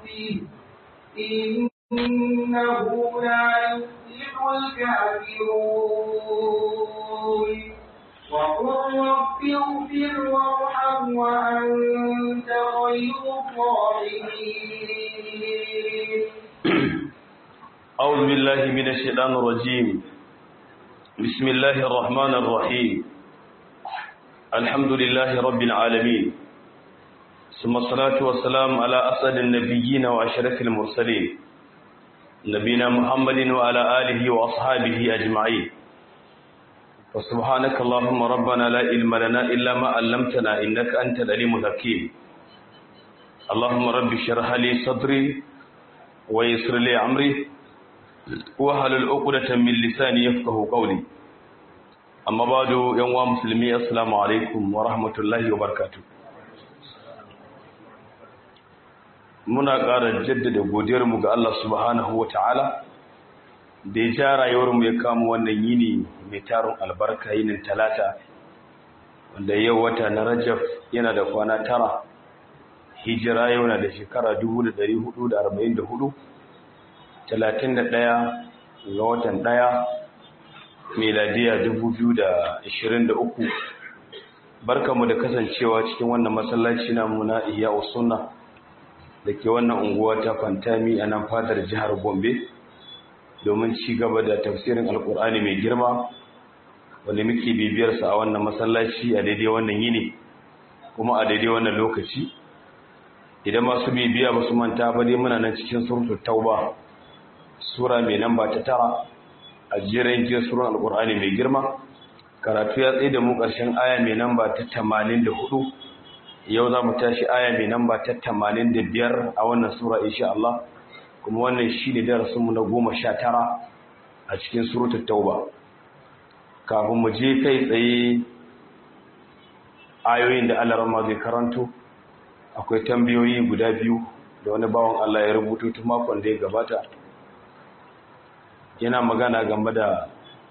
ربه إنه لا يفلح الكافرون وقل رب اغفر وارحم وأنت خير الراحمين أعوذ بالله من الشيطان الرجيم بسم الله الرحمن الرحيم الحمد لله رب العالمين ثم الصلاة والسلام على أسعد النبيين وأشرف المرسلين نبينا محمد وعلى آله وأصحابه أجمعين وسبحانك اللهم ربنا لا علم لنا إلا ما علمتنا إنك أنت العليم الحكيم اللهم رب اشرح لي صدري ويسر لي أمري wahalul uqdatan min lisani yafqahu qawli amma ba'du yan wa muslimi assalamu alaikum wa rahmatullahi wa barakatuh muna ƙara jaddada godiyar mu ga Allah subhanahu wa ta'ala da ya ja rayuwar mu ya kama wannan yini mai tarin albarka yinin talata wanda yau wata na Rajab yana da kwana tara hijira yau na da shekara 1444 talatin da ɗaya ga watan ɗaya meladiya dubu biyu da ashirin da uku barkamu da kasancewa cikin wannan masallaci namu na iya usunna da ke wannan unguwa ta fantami a nan fadar jihar gombe domin ci gaba da tafsirin alkur'ani mai girma wanda muke bibiyarsa a wannan masallaci a daidai wannan yini kuma a daidai wannan lokaci idan masu bibiya ba su manta ba dai muna nan cikin surutu tauba sura mai namba ta tara a jiran jiya suran alkur'ani mai girma karatu ya tsaye da mu ƙarshen aya mai namba ta tamanin da hudu yau za mu tashi aya mai namba ta tamanin da biyar a wannan sura insha Allah kuma wannan shi ne darasinmu na goma sha tara a cikin surutar tauba kafin mu je kai tsaye ayoyin da Allah rama zai karanto akwai tambayoyi guda biyu da wani bawan Allah ya rubuto tun makon da ya gabata yana magana game da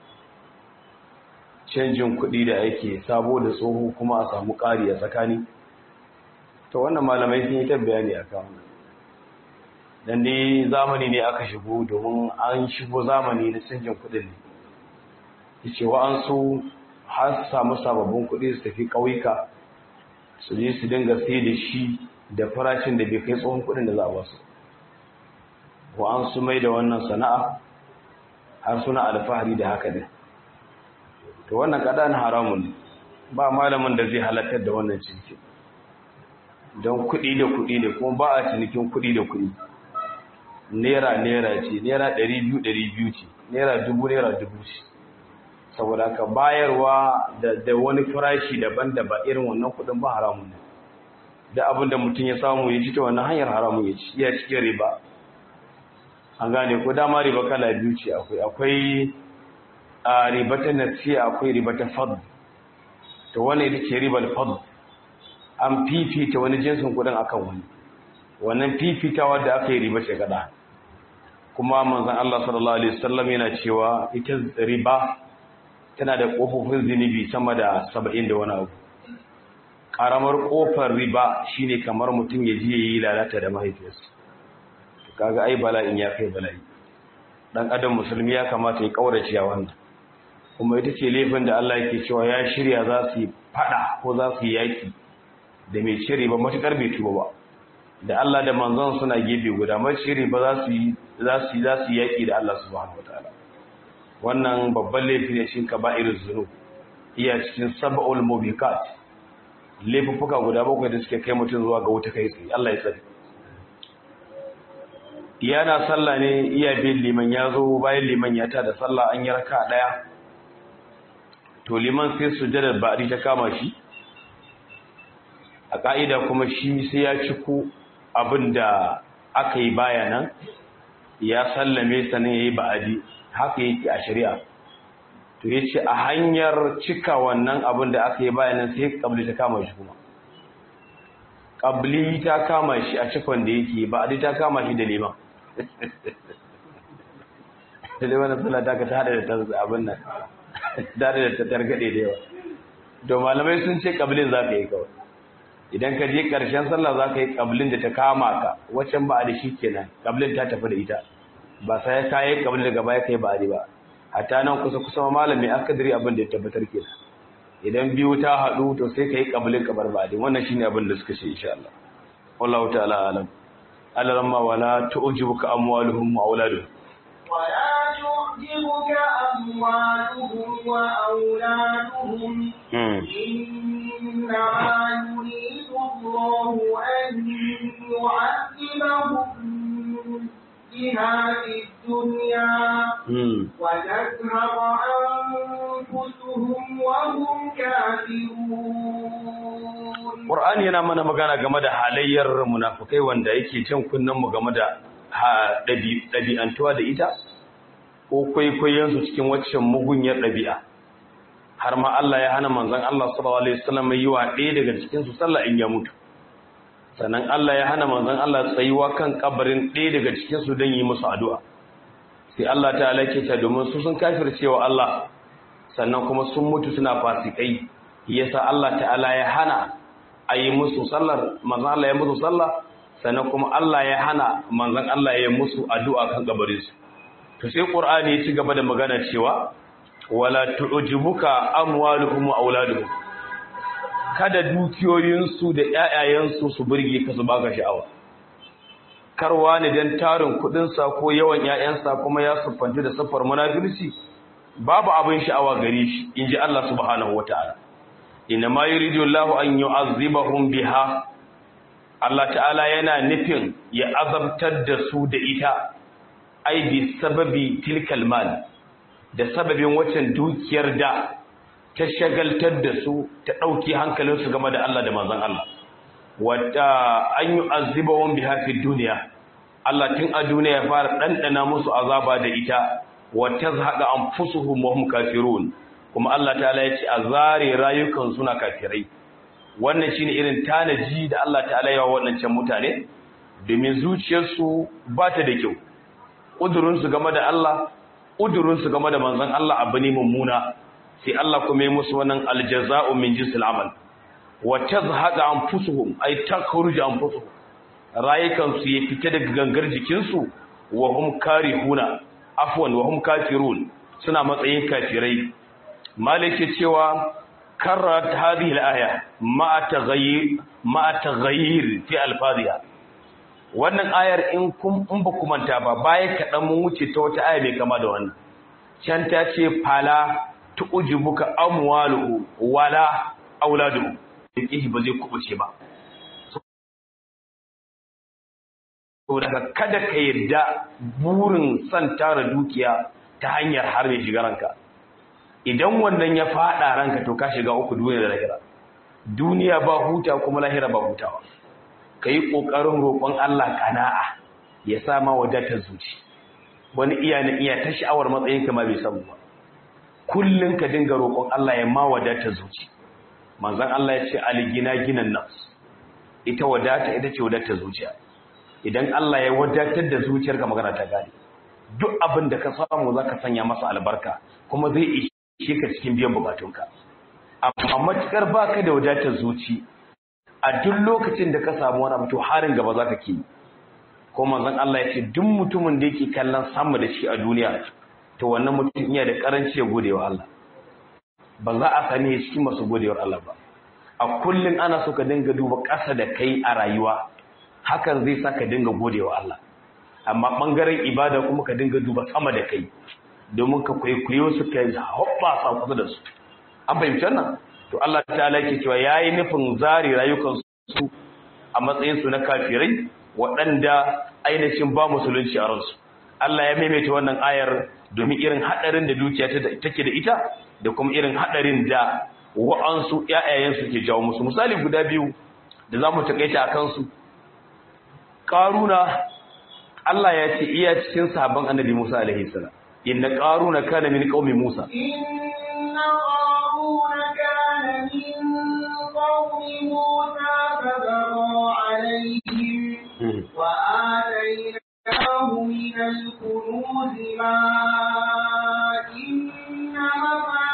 canjin kuɗi da ake sabo da tsoho kuma a samu ƙari a tsakani to wannan malamai sun yi ta bayani a kan dan dai zamani ne aka shigo domin an shigo zamani na canjin kuɗin ne yace wa an so har samu sababbin kuɗi su tafi ƙauyuka su je su dinga sai da shi da farashin da bai kai tsohon kuɗin da za a basu wa an su mai da wannan sana'a har suna alfahari da haka ne to wannan kadan haramun ba malamin da zai halartar da wannan ciniki don kuɗi da kuɗi ne kuma ba a cinikin kuɗi da kuɗi naira naira ce naira ɗari biyu ɗari biyu ce naira dubu naira dubu ce saboda ka bayarwa da wani farashi daban da ba irin wannan kuɗin ba haramun ne da abin da mutum ya samu ya ci ta wannan hanyar haramun ya ci iya cikin riba an gane ko dama riba kala biyu ce akwai akwai a riba ta nasiya akwai riba ta fad to wannan ita ce ribar fad an fifita wani jinsin kudin akan wani wannan fifitawa da aka yi riba ce kada kuma manzon Allah sallallahu alaihi wasallam yana cewa ita riba tana da kofofin zinubi sama da 70 da wani abu karamar kofar riba shine kamar mutum ya je yi lalata da mahaifiyarsa kaga ai bala'in ya kai bala'i dan adam musulmi ya kamata ya kaurace wannan kuma ita ce laifin da Allah yake cewa ya shirya za su yi fada ko za su yi yaki da mai shiri ba matukar bai tuba ba da Allah da manzon suna gefe guda mai shiri ba za su yi za su yi za su yi yaki da Allah subhanahu wataala wannan babban laifi ne cikin kaba'irul zunub iya cikin sab'ul mubiqat laifuffuka guda bakwai da suke kai mutum zuwa ga wuta kai tsaye Allah ya tsare yana sallah ne iya bin liman ya zo bayan liman ya ta da sallah an yi raka daya to liman sai sujjadar ba'di ta kama shi a ka'ida kuma shi sai ya ciko abin da aka yi baya nan ya sallame sanin ya yi ba'adi haka yake a shari'a to ya ce a hanyar cika wannan abin da aka yi baya nan sai kabli ta kama shi kuma kabli ta kama shi a cikon da yake ba'adi ta kama shi da liman da liman na sallah ta ka ta hada da ta abin nan da da ta targade da yawa to malamai sun ce kabilin za ka yi kawai idan ka je ƙarshen sallah za ka yi ƙablin da ta kama ka waccan ba a da shi kenan ƙablin ta tafi da ita ba sai ka yi ƙablin daga baya kai ba a ba hatta nan kusa kusa malami akadari abin da ya tabbatar kenan idan biyu ta haɗu to sai ka yi ƙablin ka bar ba a wannan shine abin da suka ce insha Allah wallahu ta'ala alam alaramma wala tu'jibuka amwaluhum wa auladuhum ولا تعجبك أموالهم وأولادهم إنما يريد الله أن يعذبهم بها في الدنيا وتذهب أنفسهم وهم كافرون Qur'ani yana mana magana game da halayyar munafukai wanda yake cin kunnen mu game da ɗabi'antuwa da ita ko kwaikwayonsu cikin waccan mugunyar ɗabi'a har ma Allah ya hana manzon Allah sallallahu alaihi wasallam yi wa ɗaya daga cikin su sallah in ya mutu sannan Allah ya hana manzon Allah tsayuwa kan kabarin ɗaya daga cikin su don yi musu addu'a sai Allah ta'ala ke ta domin su sun kafircewa Allah sannan kuma sun mutu suna fasikai yasa Allah ta'ala ya hana a yi musu sallar manzon Allah ya musu sallah sannan kuma Allah ya hana manzon Allah ya musu addu'a kan gabarin su to sai Qur'ani ya ci gaba da magana cewa wala tu'jibuka amwaluhum wa auladuhum kada dukiyoyinsu da ƴaƴayensu su burge ka su baka sha'awa karwa ne dan tarin kudin sa ko yawan ƴaƴansa kuma ya suffanci da safar munafirci babu abin sha'awa gare shi inji Allah subhanahu wataala inna ma yuridu Allahu an yu'azzibahum biha Allah ta'ala yana nufin ya azabtar da su da ita ai bi sababi tilkal mal da sababin waccan dukiyar da ta shagaltar da su ta dauki hankalinsu game da Allah da manzon Allah wata an yu'azzibahum biha fi dunya Allah tun a duniya ya fara dandana musu azaba da ita wa tazhaqa anfusuhum wa hum kafirun kuma Allah ta'ala ya ce a zare rayukan suna kafirai wannan shine irin tanaji da Allah ta'ala ya wa waɗancan mutane domin zuciyarsu ba ta da kyau ƙudurinsu game da Allah ƙudurinsu game da manzon Allah abu ne mummuna sai Allah kuma ya musu wannan aljaza'u min jinsil amal wa tazhaqa anfusuhum ay takhruju anfusuhum rayukan su ya fita daga gangar jikin su wa hum karihuna afwan wa hum kafirun suna matsayin kafirai malike cewa karrat hadhihi al-aya ma taghayyir ma taghayyir fi alfadhiha wannan ayar in kun in ba ku manta ba baya kadan mun wuce ta wata aya mai kama da wannan can ta ce fala tu'jibuka amwaluhu wala auladuhu yake ba zai kubuce ba to daga kada ka yadda burin san tara dukiya ta hanyar har mai shiga ranka idan wannan ya fada ranka to ka shiga uku duniya da lahira duniya ba huta kuma lahira ba hutawa kai kokarin roƙon Allah kana'a ya sa ma wadatar zuci wani iya na iya ta sha'awar matsayin ka ma bai samu ba kullun ka dinga roƙon Allah ya ma wadatar zuci manzon Allah ya ce aligina ginan nafs ita wadata ita ce wadatar zuciya idan Allah ya wadatar da zuciyarka magana ta gane duk abin da ka samu zaka sanya masa albarka kuma zai ishe ka cikin biyan bukatunka amma matukar baka da wadatar zuci a duk lokacin da ka samu wani abu to harin gaba zaka ke ko manzon Allah ya ce duk mutumin da yake kallon sama da shi a duniya to wannan mutum iya da karanci ya gode wa Allah ba za a sani cikin masu godewar Allah ba a kullun ana so ka dinga duba ƙasa da kai a rayuwa hakan zai sa ka dinga godewa Allah amma bangaren ibada kuma ka dinga duba sama da kai domin ka kwaikwayo su ka hoppa sa kusa da su an fahimci wannan to Allah ta'ala yake cewa yayi nufin zari rayukan su a matsayin su na kafirai waɗanda ainihin ba musulunci a ransu Allah ya maimaita wannan ayar domin irin hadarin da dukiya take da ita da kuma irin hadarin da wa'ansu ƴaƴayen su ke jawo musu misali guda biyu da zamu takaita akan su Karuna Allah ya ce iya cikin sahabban Annabi Musa alaihi salam inna qaruna kana min qaumi Musa inna qaruna kana min qaumi Musa fabagha alaihim wa atainahu min al-kunuz ma inna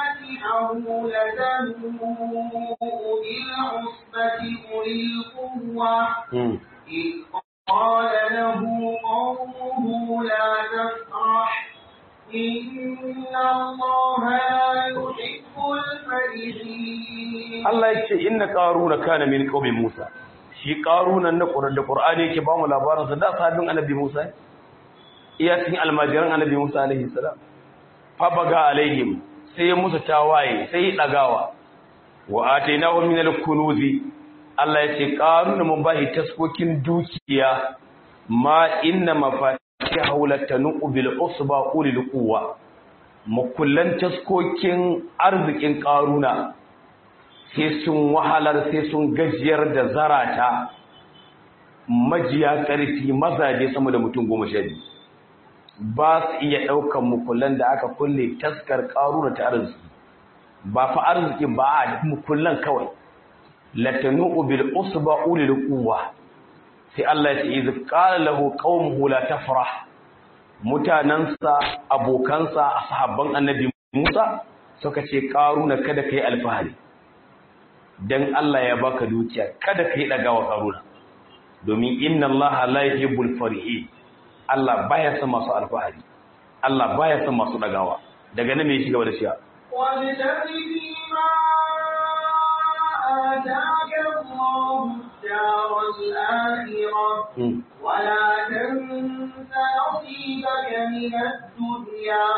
لتنوء بالعصبة أولي القوة إذ قال له قومه لا تفرح إن الله لا يحب الفرحين Allah ya ce inna qaruna kana min qaumi Musa shi qarunan na Qur'an da Qur'ani yake ba mu labarin sa da sahabin Annabi Musa iya cikin almajiran Annabi Musa alaihi salam fa baga alaihim sai ya musu tawaye sai ya dagawa wa atainahu min al-kunuzi Allah ya ce qaruna mun bahi taskokin dukiya ma inna mafatihahu latanu bil usba ulil quwwa mukullan taskokin arzikin qaruna sai sun wahalar sai sun gajiyar da zarata majiya ƙarfi mazaje sama da mutum goma sha biyu ba su iya ɗaukan mukullan da aka kulle taskar ƙaruna ta arziki ba fa arziki ba a mukullan kawai latanu bil usba ulil quwwa sai Allah ya ce iz qala lahu qaumuhu la tafrah mutanansa abokansa sahabban annabi Musa suka ce ƙaruna kada kai alfahari dan Allah ya baka dukiya kada kai dagawa karuna domin inna Allah la yuhibbul farihi Allah baya son masu alfahari Allah baya son masu dagawa daga nan me shi gaba da shi وابتغ فيما آتاك الله الدار الآخرة ولا تنس نصيبك من الدنيا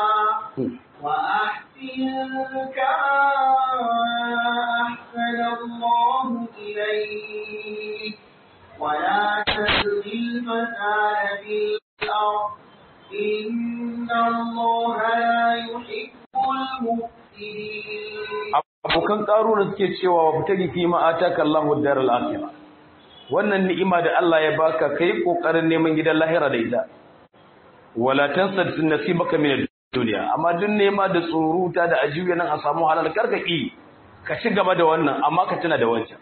وأحسن كما أحسن الله إليك ولا تبغ الفساد في الأرض إن الله لا يحب المفسدين abokan ƙaruna suke cewa wa fitari fi ma ataka Allahu daral akhirah wannan ni'ima da Allah ya baka kai kokarin neman gidan lahira da ita wala tansa nasibaka min duniya amma duk nema da tsoruta da ajiya nan a samu halal karkaki ka ci gaba da wannan amma ka tuna da wancan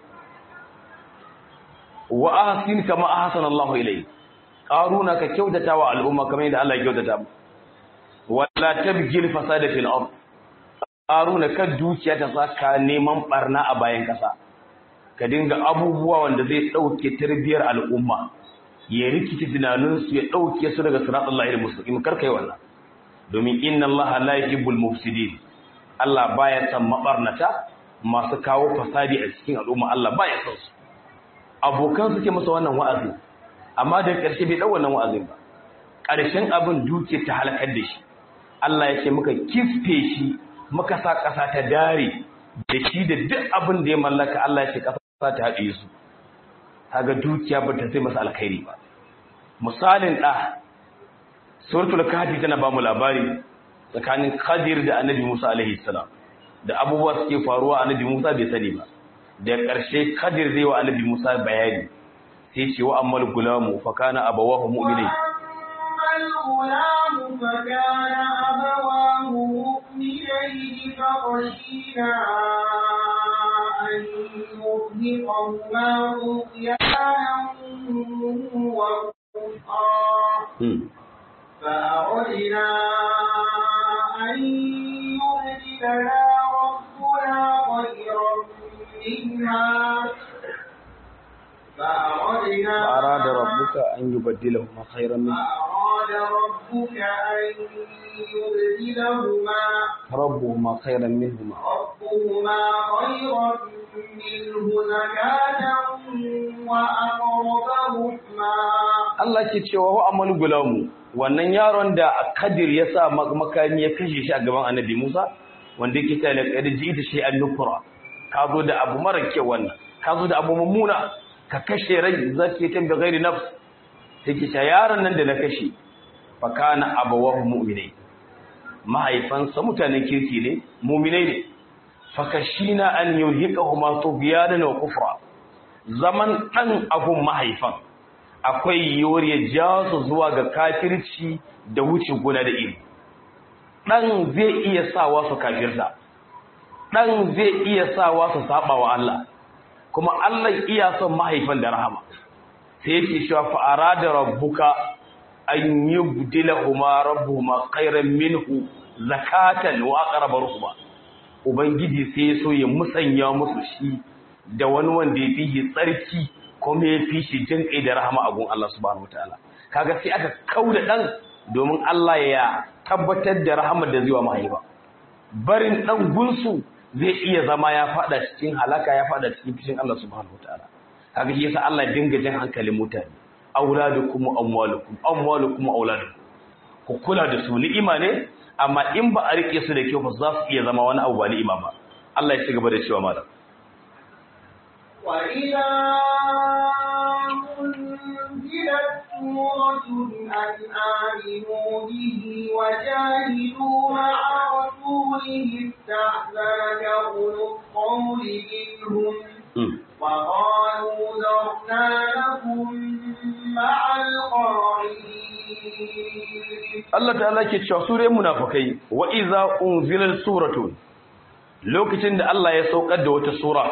wa ahsin kama ahsana Allahu ilayk qaruna ka kyautata wa al'umma kamar yadda Allah ya kyautata wala tabgil fasada fil ard qaruna ka dukiya ta saka neman barna a bayan kasa ka dinga abubuwa wanda zai dauke tarbiyar al'umma ya rikici tunaninsu ya dauke su daga siratal lahil mustaqim karkai wannan domin inna allaha la yuhibbul mufsidin Allah baya son mabarnata masu kawo fasadi a cikin al'umma Allah baya son su abokan suke masa wannan wa'azi amma da ƙarshe bai dau wannan wa'azin ba ƙarshen abin duke ta halakar da shi Allah ya ce muka kisfe shi muka sa ƙasa ta dare da shi da duk abin da ya mallaka Allah ya ce ƙasa ta haɗe su kaga dukiya ba ta sai masa alkhairi ba misalin ɗa suratul kahfi tana ba mu labari tsakanin Khadir da Annabi Musa alaihi salam da abubuwa suke faruwa Annabi Musa bai sani ba da ƙarshe Khadir zai wa Annabi Musa bayani sai ce wa ammal gulamu fa kana abawahu mu'minai الغلام فكان أبواه مؤمنين فخشينا أن يرهقهما طغيانا وكفرا فأردنا أن يبدلنا ربنا خيرا منها فأردنا فأراد ربك أن يبدلهما خيرا منها فأراد ربك أن يبدلهما ربهما خيرا منهما ربهما خيرا منه زكاة وأقرب رحما Allah ke cewa wa amal gulamu wannan yaron da Kadir ya sa makami ya kashe shi a gaban Annabi Musa wanda yake ta laqad ji'ta shay'an nukra ka zo da abu mara kyau wannan ka zo da abu mummuna ka kashe rai zaki ta bi ghairi nafs take ta yaron nan da na kashe fa kana abawahu mu'minai mahaifansa mutanen kirki ne mu'minai ne fa kashina an yuhiqahuma tughyanan wa kufra zaman dan abun mahaifan akwai yiwuwar ya ja su zuwa ga kafirci da wuce gona da iri ɗan zai iya sawa su kafirta ɗan zai iya sawa su saba wa Allah kuma Allah iya son mahaifan da rahama sai yake cewa fa'ara da rabbuka an yi budila huma rabbuhuma khairan minhu zakatan wa aqrab ruhuma ubangiji sai ya so ya musanya musu shi da wani wanda ya fi tsarki kuma ya fi shi jin kai da rahama a gun Allah subhanahu wataala kaga sai aka kauda dan domin Allah ya tabbatar da rahamar da zai wa mahaifa barin dan gunsu zai iya zama ya fada cikin halaka ya fada cikin fishin Allah subhanahu wataala kaga shi yasa Allah ya dinga jin hankalin mutane auladukum amwalukum amwalukum auladukum ku kula da su ni'ima ne amma in ba a rike su da kyau ba za su iya zama wani abu ba ni'ima ba Allah ya ci gaba da cewa malam وإذا أنزلت سورة أن آمنوا به وجاهدوا مع رسوله استأذنك أولو القول منهم وقالوا ذرنا لكم مع القاعدين Allah ta'ala ke cewa sure munafikai wa iza unzilat suratun lokacin da Allah ya saukar da wata sura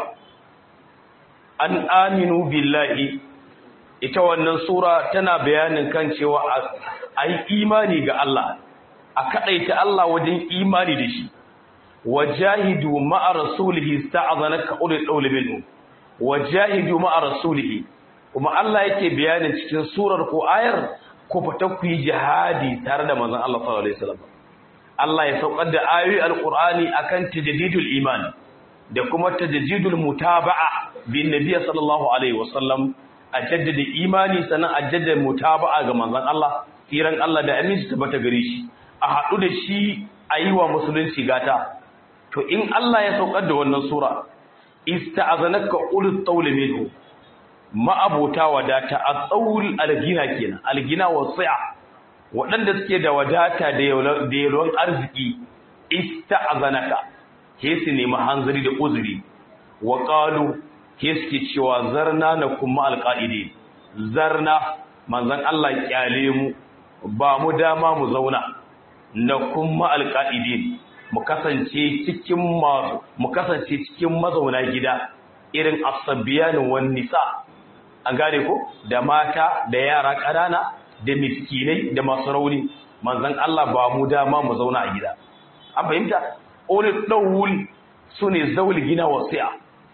an aminu billahi ita wannan sura tana bayanin kan cewa a yi imani ga Allah a kadaita Allah wajen imani da shi wajahidu ma'a rasulihi sta'azanaka ulul qawli minhu wajahidu ma'a rasulihi kuma Allah yake bayanin cikin surar ko ayar ko fita ku yi jihadi tare da manzon Allah sallallahu alaihi wasallam Allah ya saukar da ayoyi alqur'ani akan tajdidul iman da kuma tajdidul mutaba'a bin nabiy sallallahu alaihi wasallam a jaddada imani sannan a jaddada mutaba'a ga manzon Allah tsiran Allah da aminci tabbata gare shi a haɗu da shi a yi wa musulunci gata to in Allah ya saukar da wannan sura ista'azanaka ulul tawli minhu ma'abota wadata a tsawul algina kenan algina wasi'a waɗanda suke da wadata da yalwan arziki ista'azanaka ke su nemi hanzari da uzuri wa qalu ke suke cewa zarna na kuma alqaidi zarna manzon Allah kyale mu ba mu dama mu zauna na kuma alqaidin mu kasance cikin masu mu kasance cikin mazauna gida irin asabiyan wan nisa an gane ko da mata da yara ƙanana da miskinai da masu rauni manzon Allah ba mu dama mu zauna a gida an fahimta ulul dawul sune zaul gina wasi'a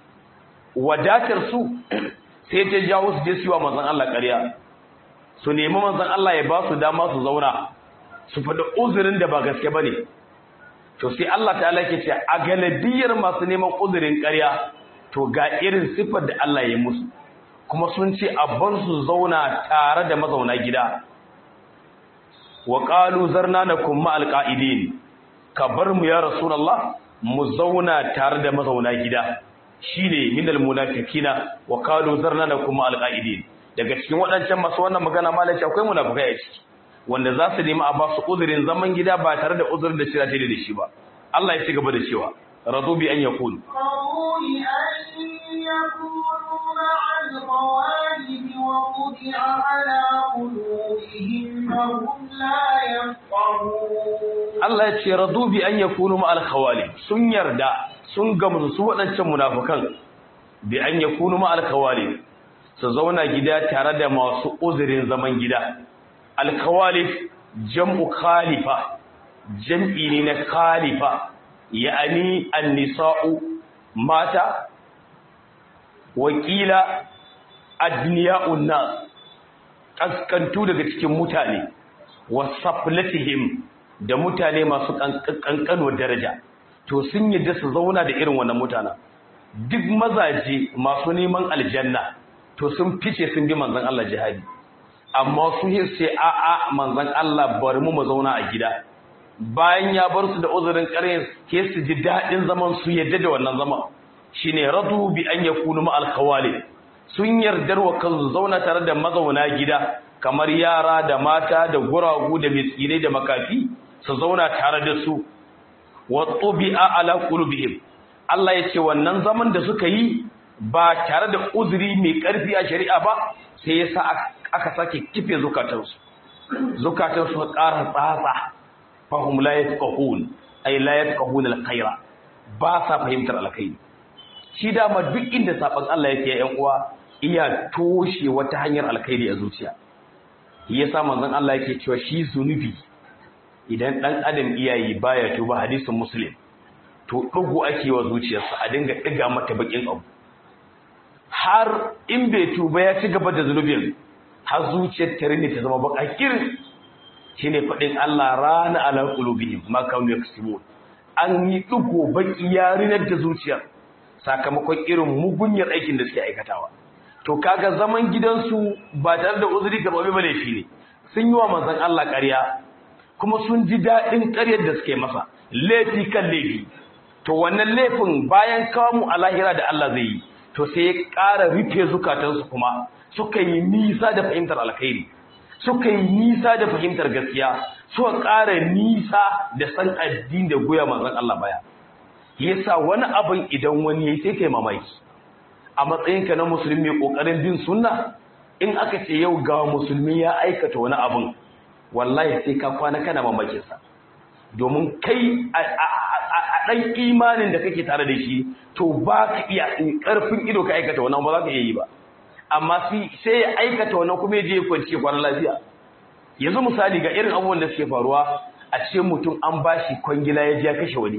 wadatar su sai ta jawo su je su wa manzon Allah ƙarya su nemi manzon Allah ya ba su dama su zauna su faɗi uzurin da ba gaske bane to sai Allah ta'ala ke ce a galabiyar masu neman uzurin ƙarya to ga irin sifar da Allah ya musu kuma sun ce abban su zauna tare da mazauna gida wa qalu zarna nakum ma alqaidin ka bar mu ya rasulullah mu zauna tare da mazauna gida shine minal munafiqina wa qalu zarna nakum ma alqaidin daga cikin waɗancan masu wannan magana malaci akwai munafikai a ciki wanda za su nemi a ba su uzurin zaman gida ba tare da uzurin da shira da shi ba Allah ya ci gaba da cewa radu bi an yakunu يكونوا مع الغوالب وطبع على قلوبهم فهم لا يفقهون Allah ya ce radu bi an yakunu ma al-khawali sun yarda sun gamsu su waɗancan munafikan bi an yakunu ma al-khawali su zauna gida tare da masu uzurin zaman gida al-khawalif jam'u khalifa jam'i ne na khalifa ya'ani an-nisa'u mata wakila adniya'un nas kaskantu daga cikin mutane wasaflatihim da mutane masu kankanuwar daraja to sun yadda su zauna da irin wannan mutana duk mazaje masu neman aljanna to sun fice sun bi manzon Allah jihadi amma su sai a a manzon Allah bari mu mu zauna a gida bayan ya bar su da uzurin ƙarya ke su ji daɗin zaman su yadda da wannan zaman shine radu bi an yakunu ma al sun yardar wa kansu zauna tare da mazauna gida kamar yara da mata da guragu da miskinai da makafi su zauna tare da su wa tubi'a ala qulubihim Allah ya ce wannan zaman da suka yi ba tare da uzuri mai karfi a shari'a ba sai yasa aka sake kife zukatansu zukatansu ka ƙara tsatsa fahum la yafqahun ay la yafqahun al-khaira ba sa fahimtar alkhairi shi dama duk inda saban Allah yake yan uwa iya toshe wata hanyar alkhairi a zuciya yasa manzon Allah yake cewa shi zunubi idan dan adam iyayi baya tuba hadisin muslim to ɗugu ake wa zuciyarsa a dinga ɗiga mata bakin abu har in bai tuba ya ci gaba da zunubin har zuciyar ta rinne ta zama baka kirin shine faɗin Allah rana ala qulubihim ma kanu yaksubun an yi ɗigo baki ya rinar da zuciyar sakamakon irin mugunyar aikin da suke aikatawa to kaga zaman gidansu ba tare da uzuri ga babu laifi ne sun yi wa manzon Allah ƙarya kuma sun ji daɗin ƙaryar da suke masa laifi kan laifi to wannan laifin bayan kawo mu a lahira da Allah zai yi to sai ya ƙara rufe zukatansu kuma suka yi nisa da fahimtar alkhairi suka yi nisa da fahimtar gaskiya suka ƙara nisa da san addini da goya manzon Allah baya yasa wani abin idan wani yayi sai kai mamaki a matsayinka na musulmi mai kokarin bin sunna in aka ce yau ga musulmi ya aikata wani abin wallahi sai ka kwana kana mamakin sa domin kai a ɗan imanin da kake tare da shi to ba ka iya ƙarfin ido ka aikata wannan ba za ka iya yi ba amma sai ya aikata wannan kuma ya je kwanci kwanan lafiya yanzu misali ga irin abubuwan da suke faruwa a ce mutum an ba shi kwangila ya je ya kashe wani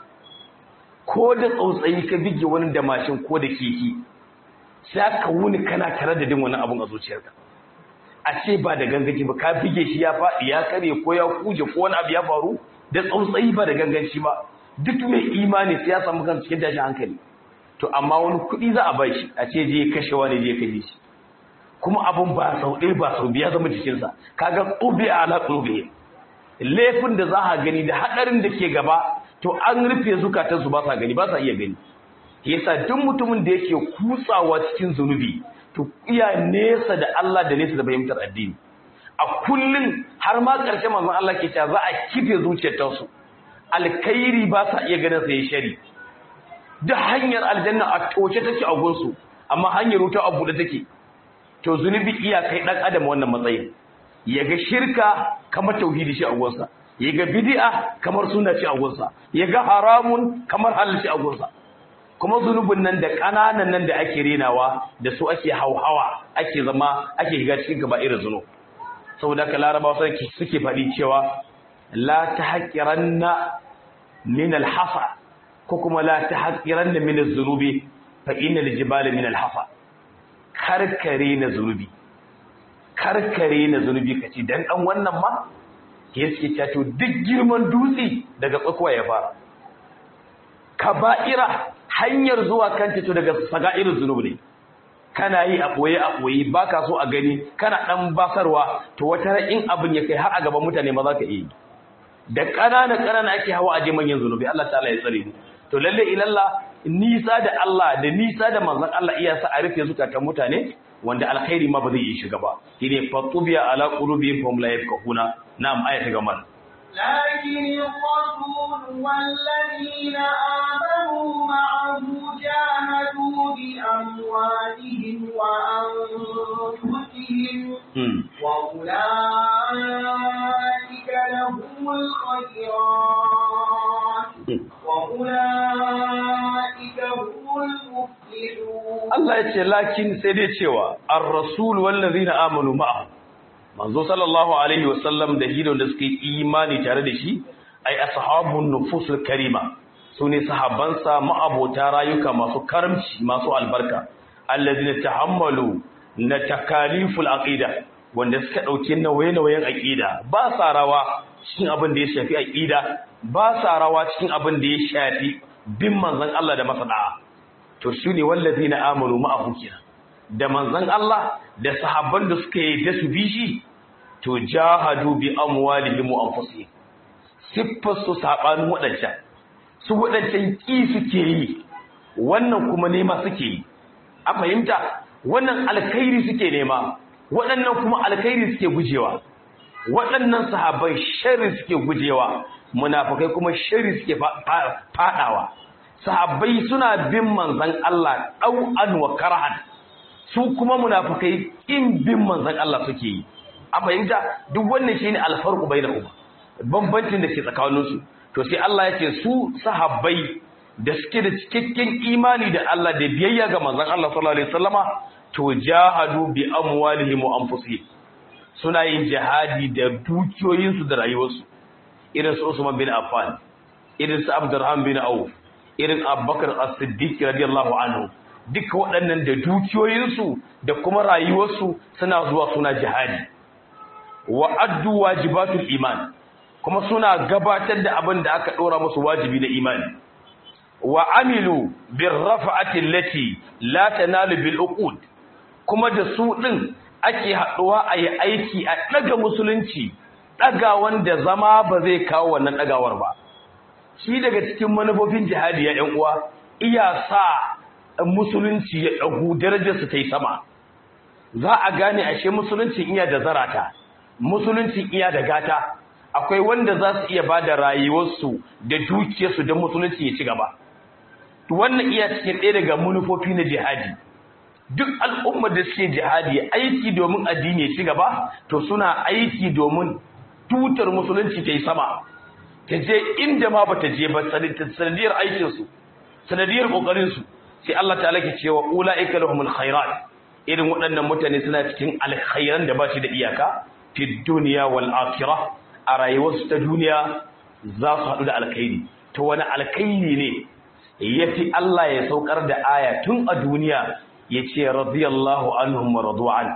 ko da tsautsayi ka bige wani da mashin ko da keke sai ka wuni kana tare da din wani abun a zuciyarka a ce ba da ganganci ba ka bige shi ya faɗi ya kare ko ya kuje ko wani abu ya faru da tsautsayi ba da ganganci ba duk mai imani sai ya samu kan cikin tashin hankali to amma wani kuɗi za a bai shi a ce je kashe wani je kashe shi kuma abun ba sau ɗaya ba sau biya zama jikinsa kaga tsobe a ala tsobe laifin da za a gani da haɗarin da ke gaba to an rufe zukatansu ba sa gani ba sa iya gani yasa duk mutumin da yake kutsawa cikin zunubi to iya nesa da Allah da nesa da fahimtar addini a kullun har ma ƙarshe manzon Allah ke cewa za a kife zuciyar tasu alkhairi ba sa iya ganin sai shari duk hanyar aljanna a toce take a gunsu amma hanyar wuta a buɗe take to zunubi iya kai dan adam wannan matsayin yaga shirka kamar tauhidi shi a gunsa yaga bid'a kamar sunna ce a gunsa yaga haramun kamar halal ce a gunsa kuma zunubin nan da ƙananan nan da ake renawa da su ake hauhawa ake zama ake shiga cikin gaba irin zunub saboda ka larabawa suke faɗi cewa la tahqiranna min al-hasa ko kuma la tahqiranna min az-zunubi fa innal jibala min al-hasa karkare na zunubi karkare na zunubi kace dan dan wannan ma ke suke cato duk girman dutse daga tsakuwa ya fara kaba'ira hanyar zuwa kan to daga saga'irin zunubi ne kana yi a ɓoye a ɓoye ba ka so a gani kana ɗan basarwa to wata in abin ya kai har a gaban mutane ma za ka iya yi da ƙanana ƙanana ake hawa aje manyan zunubi Allah ta'ala ya tsare ni to lalle ilalla nisa da Allah da nisa da manzon Allah iya sa a rufe zukatan mutane wanda alkhairi ma ba zai yi shiga ba shine fatubiya ala qulubihim fahum la yafqahuna na'am aya ta gama لكن الرسول والذين آمنوا معه جاهدوا بأموالهم وأنفسهم وأولئك لهم الخيرات وأولئك هم المفلحون الله يقول لكن سيدي cewa الرسول والذين آمنوا معه manzo sallallahu alaihi wasallam da hidon da suke imani tare da shi ai ashabun nufusul karima sune sahabbansa ma'abota rayuka masu karamci masu albarka allazina tahammalu na takaliful aqida wanda suka dauke nauye-nauyen aqida ba sa rawa cikin abin da ya shafi aqida ba sa rawa cikin abin da ya shafi bin manzon Allah da masada to shine wallazina amanu ma'ahu kenan da manzon Allah da sahabban da suka yi da su bi shi to jahadu bi amwalihim wa anfusihim siffar su sabanin wadancan su wadancan ki suke yi wannan kuma nema suke yi a fahimta wannan alkhairi suke nema waɗannan kuma alkhairi suke gujewa waɗannan sahabbai sharri suke gujewa munafikai kuma sharri suke fadawa sahabbai suna bin manzon Allah ɗau'an wa karhan su kuma munafikai in bin manzon Allah suke yi a fahimta duk wannan shine alfarqu bainahum bambancin da ke tsakanin su to sai Allah ya ce su sahabbai da suke da cikakken imani da Allah da biyayya ga manzon Allah sallallahu alaihi wasallama to jahadu bi amwalihim wa anfusihim suna yin jihadi da dukiyoyinsu da rayuwarsu irin su Usman bin Affan irin su Abdurrahman bin Auf irin Abubakar As-Siddiq radiyallahu anhu duka waɗannan da dukiyoyinsu da kuma rayuwarsu suna zuwa suna jihadi wa addu wajibatul iman kuma suna gabatar da abin da aka ɗora musu wajibi na imani wa amilu bir rafa'ati allati la tanalu bil uqud kuma da su din ake haɗuwa a yi aiki a ɗaga musulunci ɗaga wanda zama ba zai kawo wannan ɗagawar ba shi daga cikin manufofin jihadi ya uwa iya sa musulunci ya ɗagu darajarsu ta yi sama za a gane ashe musulunci iya da zarata musulunci iya da gata akwai wanda za su iya ba da rayuwarsu da dukiyarsu don musulunci ya ci gaba wannan iya cikin ɗaya daga manufofi na jihadi duk al'ummar da suke jihadi aiki domin addini ya ci gaba to suna aiki domin tutar musulunci ta yi sama ta je inda ma ba ta je ba sanadiyar aikinsu sanadiyar ƙoƙarinsu sai Allah ta ke cewa ula'ika lahumul khairat irin waɗannan mutane suna cikin alkhairan da ba shi da iyaka fi duniya wal akhirah a rayuwarsu ta duniya za su haɗu da alkhairi to wani alkhairi ne yafi Allah ya saukar da aya tun a duniya ya ce radiyallahu anhum wa radu'an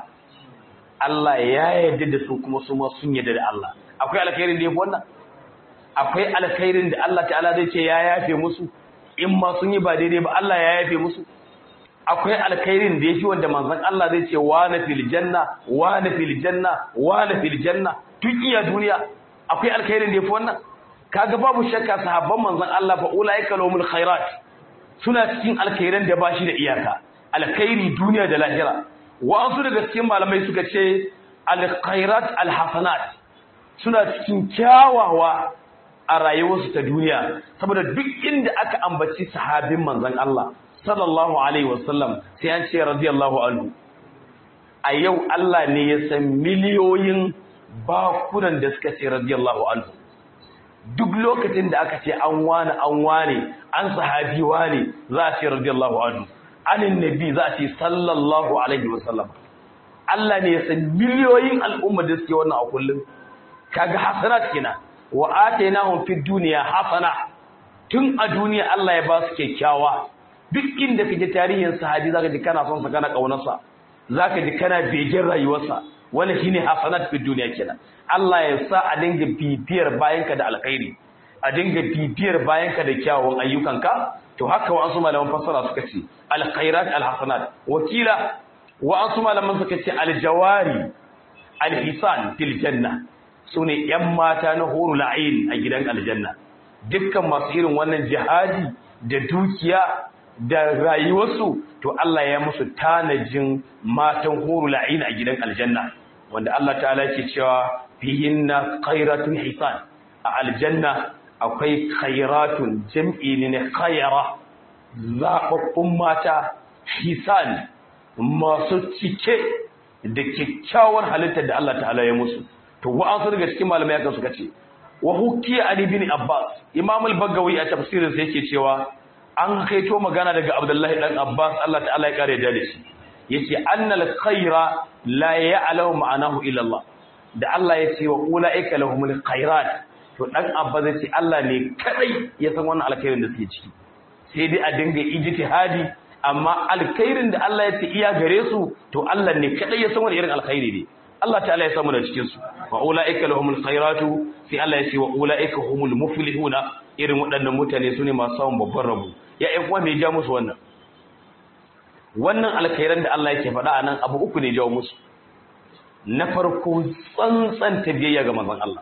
Allah ya yarda da su kuma su ma sun yarda da Allah akwai alkhairin da yafi wannan akwai alkhairin da Allah ta'ala zai ce ya yafe musu in ma sun yi ba daidai ba Allah ya yafe musu akwai alkhairin da yafi wanda manzon Allah zai ce wa na fil janna wa na fil janna wa na fil janna tun iya duniya akwai alkhairin da yafi wannan kaga babu shakka sahabban manzon Allah fa ulaika lahumul khairat suna cikin alkhairan da bashi da iyaka alkhairi duniya da lahira wa'ansu daga cikin malamai suka ce alkhairat alhasanat suna cikin kyawawa a rayuwarsu ta duniya saboda duk inda aka ambaci sahabin manzon Allah sallallahu alaihi wasallam sai an ce radiyallahu anhu a yau Allah ne ya san miliyoyin bakunan da suka ce radiyallahu anhu duk lokacin da aka ce an wane an wane an sahabi wane za a ce radiyallahu anhu anin nabi za a ce sallallahu alaihi wasallam Allah ne ya san miliyoyin al'umma da suke wannan a kullum kaga hasanat kenan wa atainahum fid dunya hasana tun a duniya Allah ya ba su kyakkyawa duk inda kake tarihin sahabi zaka ji kana son sa kana kaunarsa zaka ji kana begen rayuwarsa wannan shine hasanat fid dunya kenan Allah ya sa a dinga bibiyar bayanka da alkhairi a dinga bibiyar bayanka da kyawawan ayyukanka to haka wa'ansu malaman fassara suka ce alkhairat alhasanat wakila wa'ansu malaman suka ce aljawari alhisan fil janna sune yan mata na hurul ain a gidan aljanna dukkan masu irin wannan jihadi da dukiya da rayuwarsu to Allah ya musu tanajin matan hurul ain a gidan aljanna wanda Allah ta'ala yake cewa fihinna khairatun hisan a aljanna akwai khairatun jam'i ne khayara zaɓaɓɓun mata hisan masu cike da kyakkyawar halittar da Allah ta'ala ya musu to wa'ansu daga cikin malamai aka suka ce wa hukiya ali bin abbas imam al-bagawi a tafsirin sa yake cewa an kaito magana daga abdullahi dan abbas Allah ta'ala ya kare da shi yace annal khaira la ya'lamu ma'anahu illa Allah da Allah ya ce wa ulaika lahumul khairat to dan abba zai ce Allah ne kadai ya san wannan alkhairin da suke ciki sai dai a dinga ijtihadi amma alkhairin da Allah ya ce iya gare su to Allah ne kadai ya san wani irin alkhairi ne Allah ta'ala ya samu da cikin su wa ulaika lahumul khairatu sai Allah ya ce wa ulaika humul muflihuna irin waɗannan mutane su ne masu samun babban rabo ya ƴan uwa me ya ja musu wannan wannan alkhairan da Allah yake faɗa anan abu uku ne jawo musu na farko tsantsan biyayya ga manzon Allah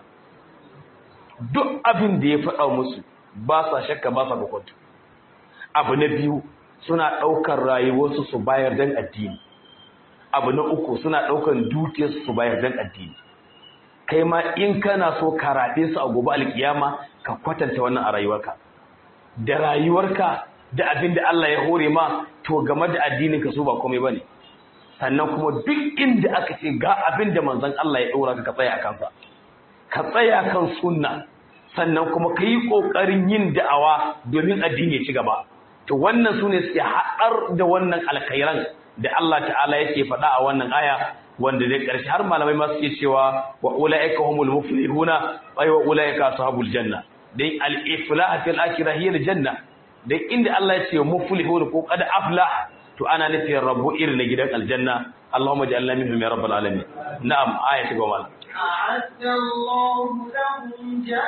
duk abin da ya faɗa musu ba sa shakka ba sa kwakwato abu na biyu suna ɗaukar rayuwarsu su bayar don addini abu na uku suna ɗaukar dukiyarsu su bayar don addini kai ma in kana so ka raɗe su a gobe alkiyama ka kwatanta wannan a rayuwarka da rayuwarka da abin da Allah ya hore ma to game da addinin ka so ba komai bane sannan kuma duk inda aka ce ga abin da manzon Allah ya ɗora ka ka tsaya a kansa ka tsaya kan sunna sannan kuma ka yi ƙoƙarin yin da'awa domin addini ya ci gaba to wannan su ne suke haɗar da wannan alkhairan da Allah ta'ala yake faɗa a wannan aya wanda da ƙarshe har malamai ma suke cewa wa ulaika humul muflihuna ay wa ulaika ashabul janna dai al-iflah fil akhirah hiya al-janna dai inda Allah ya ce muflihun ko qad aflah to ana nufin rabu irin na gidan aljanna Allahumma ja'alna minhum ya rabbal alamin na'am aya ta goma أعد الله لهم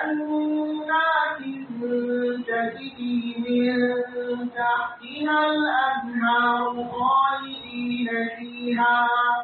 جنات تجري من تحتها الأنهار خالدين فيها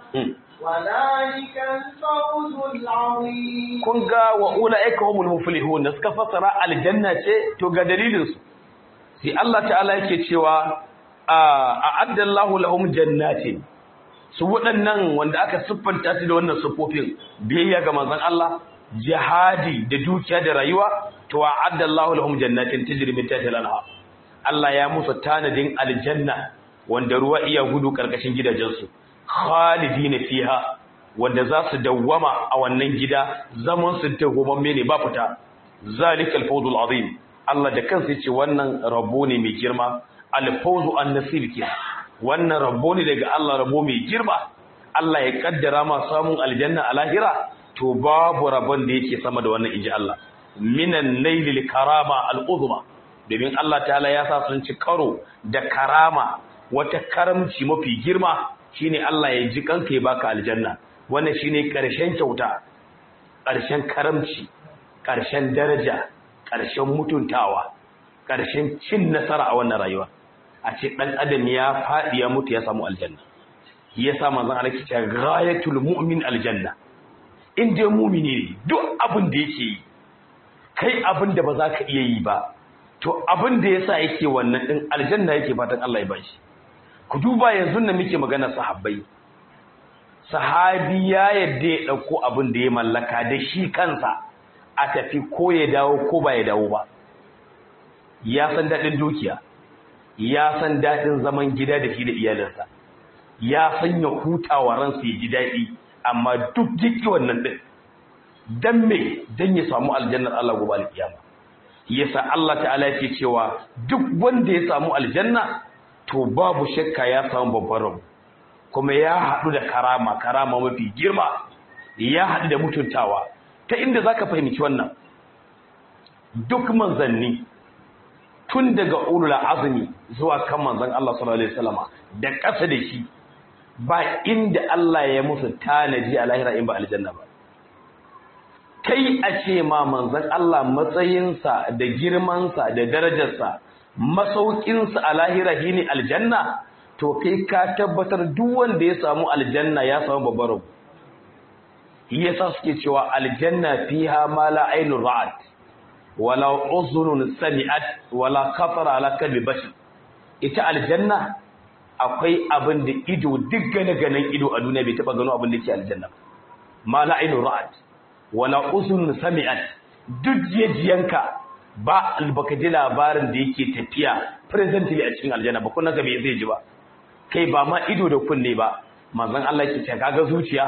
وذلك الفوز العظيم kun ga wa ulaika humul muflihun da suka fasara aljanna ce to ga dalilin su sai Allah ta'ala yake cewa a'adda Allahu lahum jannatin su waɗannan wanda aka siffanta su da wannan siffofin biyayya ga manzon Allah jihadi da dukiya da rayuwa to a'adda Allahu lahum jannatin tajri min tahtiha al-anhar Allah ya musu tanadin aljanna wanda ruwa iya gudu karkashin gidajensu khalidina fiha wanda za su dawwama a wannan gida zaman su dawwamme ne ba fita zalikal fawzul azim Allah da kansa yace wannan rabo ne mai girma al-fawzu an-nasib ke wannan rabo ne daga Allah rabo mai girma Allah ya kaddara ma samun aljanna a lahira to babu rabon da yake sama da wannan inji Allah minan nailil karama al-uzma domin Allah ta'ala ya sa sun ci karo da karama wata karamci mafi girma shine Allah ya ji kanka ya baka aljanna wannan shine karshen kyauta karshen karamci karshen daraja karshen mutuntawa karshen cin nasara a wannan rayuwa a ce dan adam ya fadi ya mutu ya samu aljanna yasa manzon Allah ke cewa ghayatul mu'min aljanna in dai mu'mini ne duk abin da yake yi kai abin da ba za ka iya yi ba to abin da yasa yake wannan din aljanna yake fatan Allah ya bashi ku duba yanzu da muke magana sahabbai sahabi ya yadda ya dauko abin da ya mallaka da shi kansa a tafi ko ya dawo ko ba ya dawo ba ya san dadin dukiya ya san dadin zaman gida da shi da iyalinsa ya san ya hutawa ransa ya ji dadi amma duk jiki wannan din dan me dan ya samu aljannar Allah gobe alkiyama yasa Allah ta'ala yake cewa duk wanda ya samu aljanna to babu shakka ya samu babban rabu kuma ya haɗu da karama karama mafi girma ya haɗu da mutuntawa ta inda zaka fahimci wannan duk manzanni tun daga ulul azmi zuwa kan manzon Allah sallallahu alaihi wasallama da ƙasa da shi ba inda Allah ya musu tanaji a lahira in ba aljanna ba kai a ce ma manzon Allah matsayinsa da girmansa da darajarsa masaukinsa a lahira shine aljanna to kai ka tabbatar duk wanda ya samu aljanna ya samu babbar rabu yasa suke cewa aljanna fiha ma la ainun ra'at wala uzunun sami'at wala khatara ala kalbi bashar ita aljanna akwai abin da ido duk gane ganin ido a duniya bai taba gano abin da ke aljanna ma la ainun ra'at wala uzunun sami'at duk jijiyanka ba baka ji labarin da yake tafiya presently a cikin aljanna ba kunna ga bai zai ji ba kai ba ma ido da kunne ba manzon Allah ke ce kaga zuciya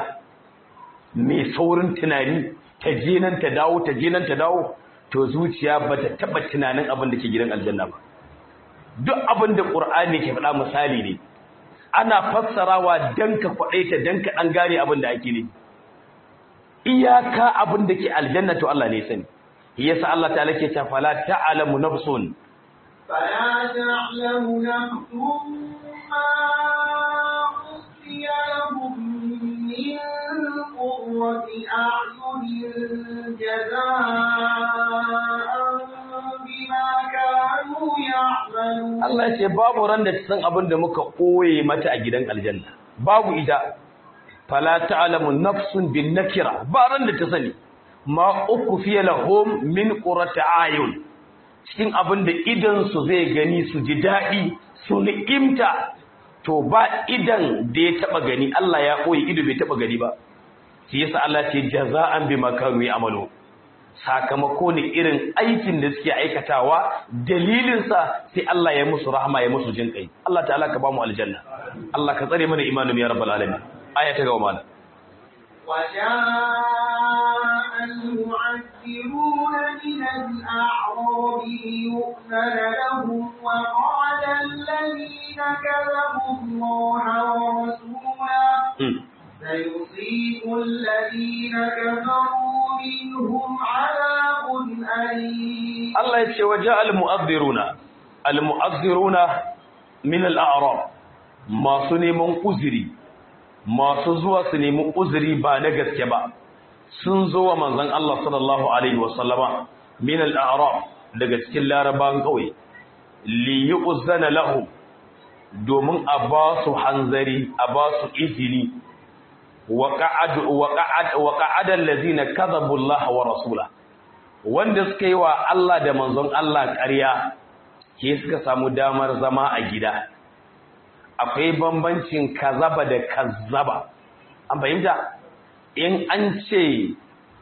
mai saurin tunani ta je nan ta dawo ta je nan ta dawo to zuciya ba ta taba tunanin abin da ke gidan aljanna ba duk abin da qur'ani ke faɗa misali ne ana fassarawa dan ka kwadaita dan ka dan gane abin da ake ne iyaka abin da ke aljanna to Allah ne sani yasa Allah ta'ala ke cewa fala ta'lamu nafsun فلا تعلم نفس ما أخفي لهم من قرة أعين جزاء بما كانوا يعملون Allah ya ce babu ran da ta san abin da muka koye mata a gidan aljanna babu ita fala ta'lamu nafsun bin nakira ba ran da ta sani ma uku fiye lahum min qurrati ayun cikin abin da idan su zai gani su ji daɗi su ni'imta to ba idan da ya taba gani Allah ya koyi ido bai taba gani ba shi yasa Allah ce jaza'an bima kanu ya'malu sakamako ne irin aikin da suke aikatawa dalilin sa sai Allah ya musu rahama ya musu jin kai Allah ta'ala ka ba mu aljanna Allah ka tsare mana imanin ya rabbal alamin aya ta gaba mana وجاء المعذرون من الأعراب ليؤذن لهم وقال الذين كذبوا الله ورسوله سيصيب الذين كفروا منهم عذاب أليم Allah ya ce waje al-mu'azziruna al-mu'azziruna min al-a'rab masu neman uzuri masu zuwa su nemi uzuri ba na gaske ba sun zo wa manzon Allah sallallahu alaihi wa sallama min al-a'rab daga cikin larabawan kauye li yu'zana lahum domin a ba su hanzari a ba su izini wa qa'ad wa qa'ad wa qa'ada allazina kadhabu Allah wa rasulahu wanda suka yi wa Allah da manzon Allah ƙarya ke suka samu damar zama a gida akwai bambancin kazaba da kazzaba an fahimta in an ce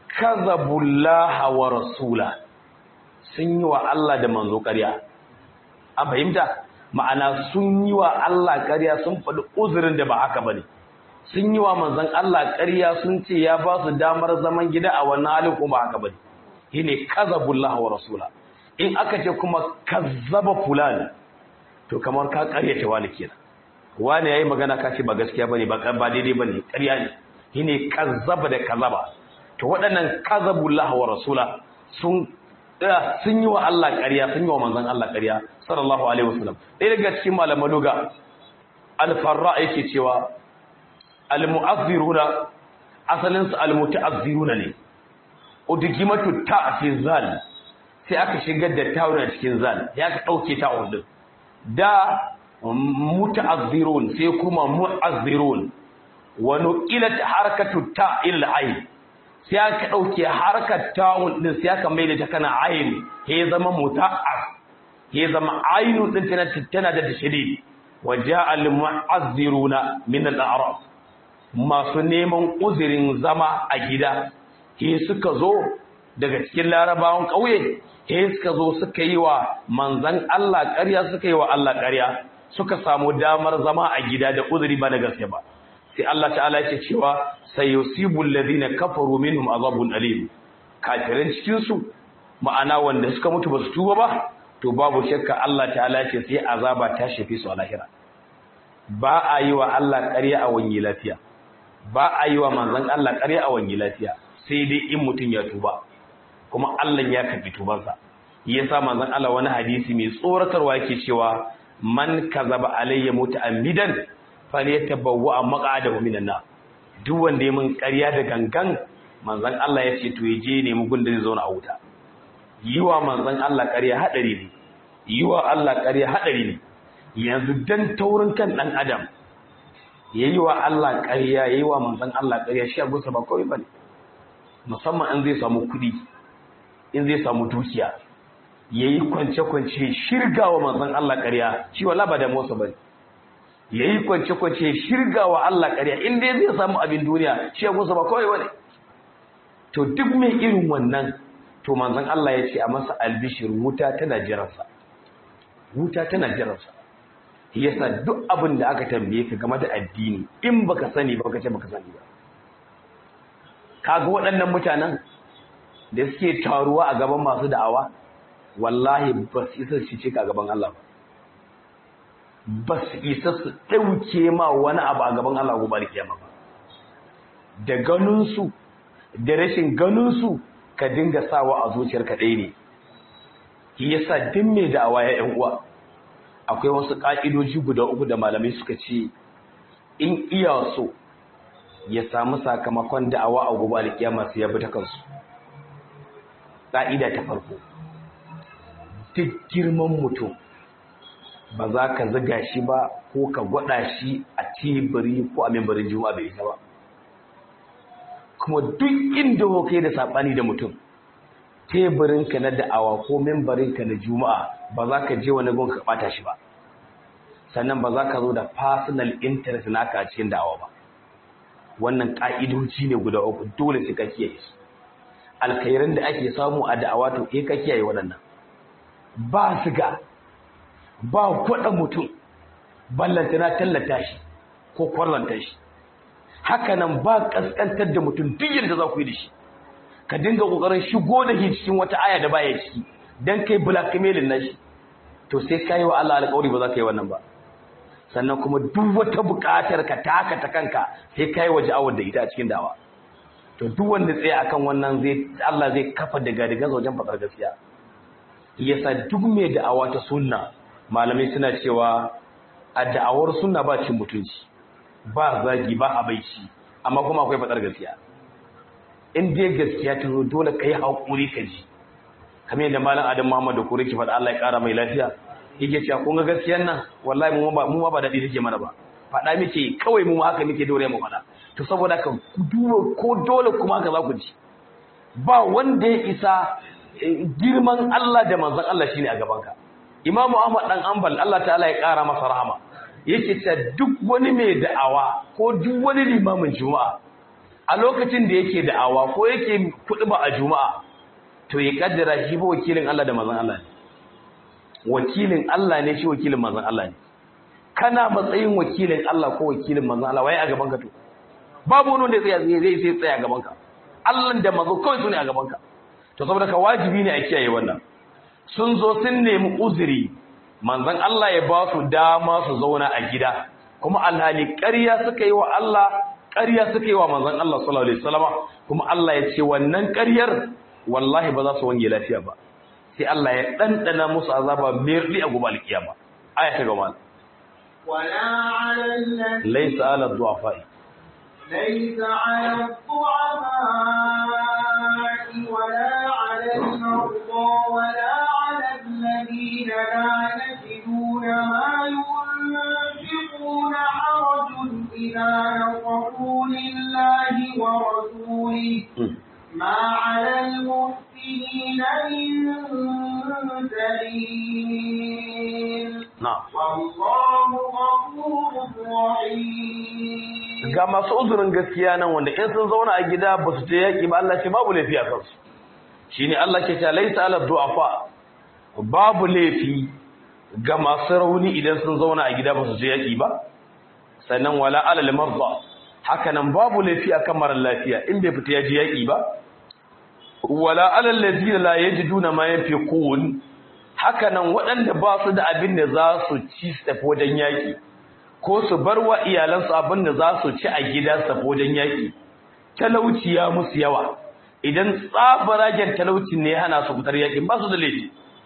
kazabullaha wa rasula sun yi wa Allah da manzo ƙarya an fahimta ma'ana sun yi wa Allah ƙarya sun faɗi uzurin da ba haka bane sun yi wa manzon Allah ƙarya sun ce ya ba su damar zaman gida a wannan halin kuma haka bane shine kazabullah wa rasula in aka ce kuma kazzaba fulan to kamar ka karyata wani kenan wani yayi magana ka ce ba gaskiya bane ba ba daidai bane ƙarya ne shine kazzaba da kazaba to waɗannan kazabullah wa rasula sun sun yi wa Allah ƙarya sun yi wa manzon Allah ƙarya sallallahu alaihi wasallam ɗaya daga cikin malaman luga al-farra yake cewa al-mu'azziruna asalin su al-muta'azziruna ne udgimatu ta fi zal sai aka shigar da ta'un a cikin zal ya ka dauke ta'un din da muta'azzirun sai kuma mu'azzirun wa nuqilat harakatu ta ila ayn sai aka dauke harakat ta'un din sai aka maida ta kana ayn ya zama muta'az ya zama aynun din tana tana da tashdid wa ja'a al mu'azziruna min al-a'rab masu neman uzirin zama a gida he suka zo daga cikin larabawan ƙauye he suka zo suka yi wa manzan Allah ƙarya suka yi wa Allah ƙarya suka samu damar zama a gida da uzuri ba da gaske ba sai Allah ta'ala ya ce cewa sayusibul ladina kafaru minhum azabun alim kafirin cikin su ma'ana wanda suka mutu ba su tuba ba to babu shakka Allah ta'ala ya ce sai azaba ta shafe su a lahira ba a yi wa Allah ƙarya a wani lafiya ba a yi wa manzan Allah ƙarya a wani lafiya sai dai in mutum ya tuba kuma Allah ya karbi tubansa yasa manzon Allah wani hadisi mai tsoratarwa yake cewa man kazaba alayya muta'ammidan falyatabawwa maq'adahu minan nar duk wanda ya mun ƙarya da gangan manzon Allah ya ce to ya je ne mu gunda zai zauna a wuta yiwa manzon Allah ƙarya hadari ne yiwa Allah ƙarya hadari ne yanzu dan taurin kan dan adam yayi wa Allah ƙarya yayi wa manzon Allah ƙarya shi abusa ba kawai bane musamman in zai samu kuɗi in zai samu dukiya yayi kwance-kwance shirgawa manzon Allah ƙarya shi wala ba da motsa bane yayi kwance-kwance shirgawa Allah ƙarya in dai zai samu abin duniya shi abusa ba kawai bane to duk mai irin wannan to manzon Allah ya ce a masa albishir wuta tana jiransa wuta tana jiransa yasa duk abin da aka tambaye ka game da addini in baka sani ba ka ce baka sani ba kaga waɗannan mutanen da suke taruwa a gaban masu da'awa wallahi ba su isa su ce ka gaban Allah ba ba su isa su ɗauke ma wani abu a gaban Allah gobe kiyama ba da ganinsu da rashin ganinsu ka dinga sawa a zuciyarka ɗaya ne shi yasa duk mai da'awa ya ƴan uwa akwai wasu ƙa'idoji guda uku da malamai suka ce in iya so ya samu sakamakon da'awa a gobe alkiyama sai ya bi ta kansu ƙa'ida ta farko duk girman mutum ba za ka ziga shi ba ko ka gwada shi a teburi ko a membarin juma'a bai isa ba kuma duk inda kai da saɓani da mutum teburinka na da'awa ko membarinka na juma'a ba za ka je wani gun ka ɓata shi ba sannan ba za ka zo da personal interest naka a cikin da'awa ba wannan ƙa'idoji ne guda uku dole sai ka kiyaye su alkhairan da ake samu a da'awa to eh ka kiyaye waɗannan ba siga ba kwaɗa mutum ballanta na tallata shi ko kwarlanta shi haka nan ba ƙasƙantar da mutum duk yadda za ku yi da shi ka dinga ƙoƙarin shigo da shi cikin wata aya da baya ciki don kai blackmailing na shi to sai ka yi wa Allah alƙawari ba za ka yi wannan ba sannan kuma duk wata buƙatar ka taka ta kanka sai ka yi waje awar da ita a cikin dawa to duk wanda tsaye akan wannan zai Allah zai kafa daga daga wajen faɗar gaskiya yasa duk mai da'awa ta sunna malamai suna cewa a da'awar sunna ba cin mutunci ba zagi ba abaici amma kuma akwai faɗar gaskiya in dai gaskiya ta zo dole ka yi haƙuri ka ji kamar yadda malam adam muhammad da kure ki faɗa Allah ya ƙara mai lafiya yake cewa kun ga gaskiyan nan wallahi mu ba mu ba daɗi take mana ba faɗa muke kawai mu haka muke dore mu faɗa to saboda haka duba ko dole kuma haka za ku ji ba wanda ya isa girman Allah da manzon Allah shine a gaban ka Imam Ahmad dan Ambal Allah ta'ala ya ƙara masa rahama yake ta duk wani mai da'awa ko duk wani limamin juma'a a lokacin da yake da'awa ko yake kuɗi a juma'a to ya kaddara shi ba wakilin Allah da manzon Allah ne wakilin Allah ne shi wakilin manzon Allah ne kana matsayin wakilin Allah ko wakilin manzon Allah waye a gaban ka to babu wani wanda zai zai sai tsaya a gaban ka Allah da manzo kawai sune a gaban ka to saboda ka wajibi ne a kiyaye wannan sun zo sun nemi uzuri manzon Allah ya ba su dama su zauna a gida kuma alhali ƙarya suka yi wa Allah ƙarya suka yi wa manzon Allah sallallahu alaihi wasallama kuma Allah ya ce wannan ƙaryar wallahi ba za su wange lafiya ba sai Allah ya ɗanɗana musu azaba merli a gobe alkiyama aya ta gaba ولا على الذين laysa ala du'afa ليس على الضعفاء ولا على المرضى ولا على الذين لا يجدون ما ينفقون حرج إذا نصحوا لله ورسوله ما على المحسنين من سبيل na'am والله غفور رحيم ga masu uzurin gaskiya nan wanda in sun zauna a gida ba su je yaƙi ba Allah ce babu laifi a kansu shine Allah ke cewa laysa ala du'afa babu laifi ga masu rauni idan sun zauna a gida ba su je yaƙi ba sannan wala ala marda haka nan babu laifi akan mara lafiya in bai fita ya je yaƙi ba wala ala allazina la yajiduna ma yanfiqun haka nan waɗanda ba su da abin da za su ci su tafi wajen yaƙi ko su bar wa iyalansu abin da za su ci a gida su tafi wajen yaƙi talauci ya musu yawa idan tsabaragen talauci ne hana su fitar yaƙin ba su da laifi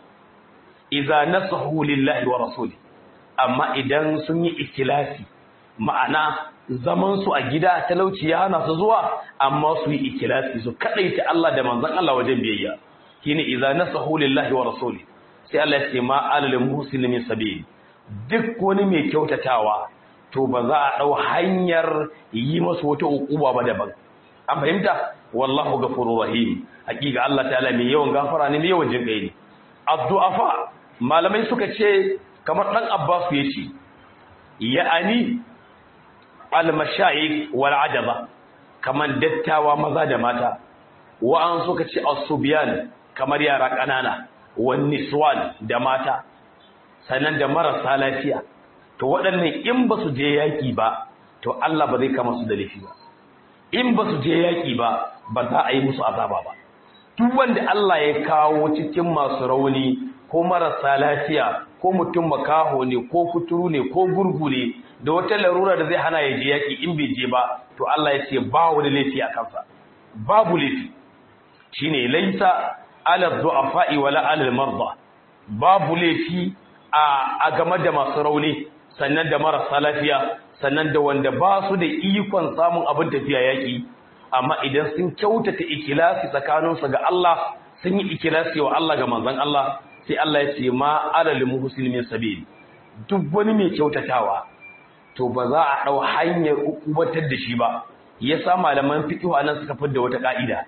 idza nasahu lillahi wa rasuli amma idan sun yi ikilasi ma'ana zaman su a gida talauci ya hana su zuwa amma su yi ikilasi su kadaita Allah da manzon Allah wajen biyayya shine idza nasahu lillahi wa rasuli sai Allah ya ce ma alal muhsin min sabil duk wani mai kyautatawa to ba za a dau hanyar yi masa wata ukuba ba daban an fahimta wallahu ghafurur rahim hakika Allah ta'ala mai yawan gafara ne mai yawan jinkai ne addu'afa malamai suka ce kamar dan Abbas yace ya'ani al-mashayikh wal ajaba kaman dattawa maza da mata wa'an suka ce as-subyan kamar yara kanana wan niswan da mata sannan da marasa lafiya to waɗannan in ba su je yaƙi ba to Allah ba zai kama su da laifi ba in ba su je yaƙi ba ba za a yi musu azaba ba duk wanda Allah ya kawo cikin masu rauni ko marasa lafiya ko mutum makaho ne ko kuturu ne ko gurgu ne da wata larura da zai hana ya je yaƙi in bai je ba to Allah ya ce ba wani laifi a kansa babu laifi shine laisa ala du'afa'i wala ala marda babu laifi a game da masu rauni sannan da marasa lafiya sannan da wanda ba su da ikon samun abin tafiya yaƙi amma idan sun kyautata ikilasi tsakaninsu ga Allah sun yi ikilasi wa Allah ga manzon Allah sai Allah ya ce ma alal muhsinin sabil duk wani mai kyautatawa to ba za a dau hanyar ukubatar da shi ba yasa malaman fiqh anan suka fidda wata ka'ida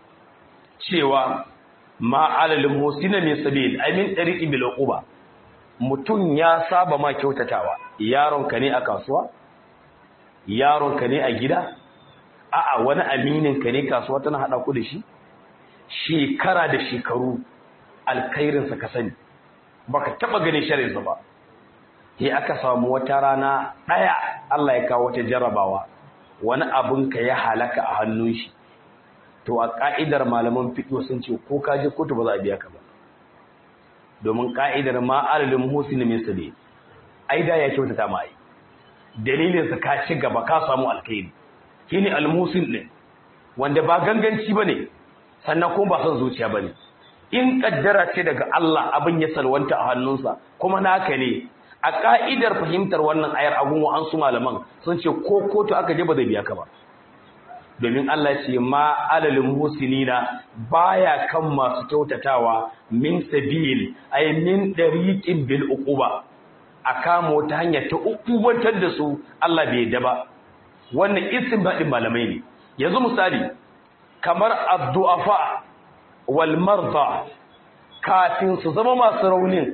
cewa ma alal muhsinin sabil ay min tariqi bil uquba mutum ya saba ma kyautatawa yaronka ne a kasuwa yaronka ne a gida a'a wani amininka ne kasuwa tana hada ku da shi shekara da shekaru alkhairinsa ka sani baka taba ganin sharrinsa ba sai aka samu wata rana daya Allah ya kawo wata jarrabawa wani abun ka ya halaka a hannun shi to a ka'idar malaman fiqh sun ce ko ka je kotu ba za a biya ka ba domin ka'idar ma alalin muhsin min sabi ai da ya kyautata ma ai dalilin sa ka ci gaba ka samu alkhairi shine almusin din wanda ba ganganci bane sannan kuma ba son zuciya bane in kaddara ce daga Allah abin ya salwanta a hannunsa kuma naka ne a ka'idar fahimtar wannan ayar abun wa an su malaman sun ce ko kotu aka je ba zai biya ka ba domin Allah ce ma alalin musinina baya kan masu kyautatawa min sabil ay min dariqin bil uquba a kama wata hanya ta ukubantar da su Allah bai yadda ba wannan istinbadin malamai ne yanzu misali kamar addu'afa wal marda kafin su zama masu raunin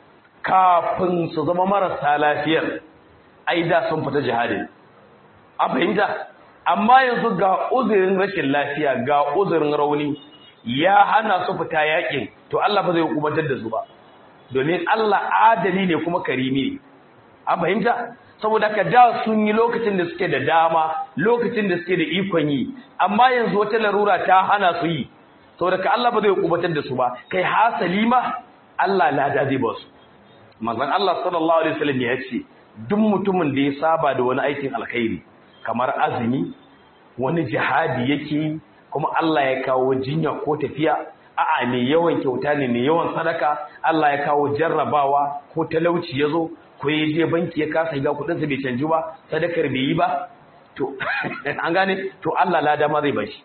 kafin su zama marasa lafiyar ai da sun fita jihadin a fahimta amma yanzu ga uzurin rashin lafiya ga uzurin rauni ya hana su fita yakin to Allah ba zai hukumantar da su ba domin Allah adali ne kuma karimi ne a fahimta saboda ka da sun yi lokacin da suke da dama lokacin da suke da ikon yi amma yanzu wata larura ta hana su yi saboda ka Allah ba zai hukumantar da su ba kai hasali ma Allah lada zai ba su manzon Allah sallallahu alaihi wasallam ya ce duk mutumin da ya saba da wani aikin alkhairi kamar azumi wani jihadi yake kuma Allah ya kawo jinya ko tafiya a'a mai yawan kyauta ne mai yawan sadaka Allah ya kawo jarrabawa ko talauci yazo ko ya je banki ya kasa ga kudin sa bai canju ba sadakar bai yi ba to an gane to Allah lada ma zai bashi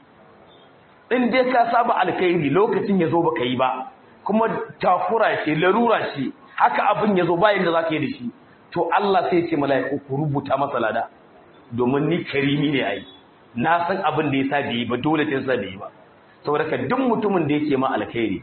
in dai ka saba alkhairi lokacin yazo baka yi ba kuma takura ce larura ce haka abin yazo bayan da zaka yi da shi to Allah sai ya ce mala'iku ku rubuta masa lada domin ni karimi ne ai na san abin da yasa bai yi ba dole sai sa bai yi ba saboda ka duk mutumin da yake ma alkhairi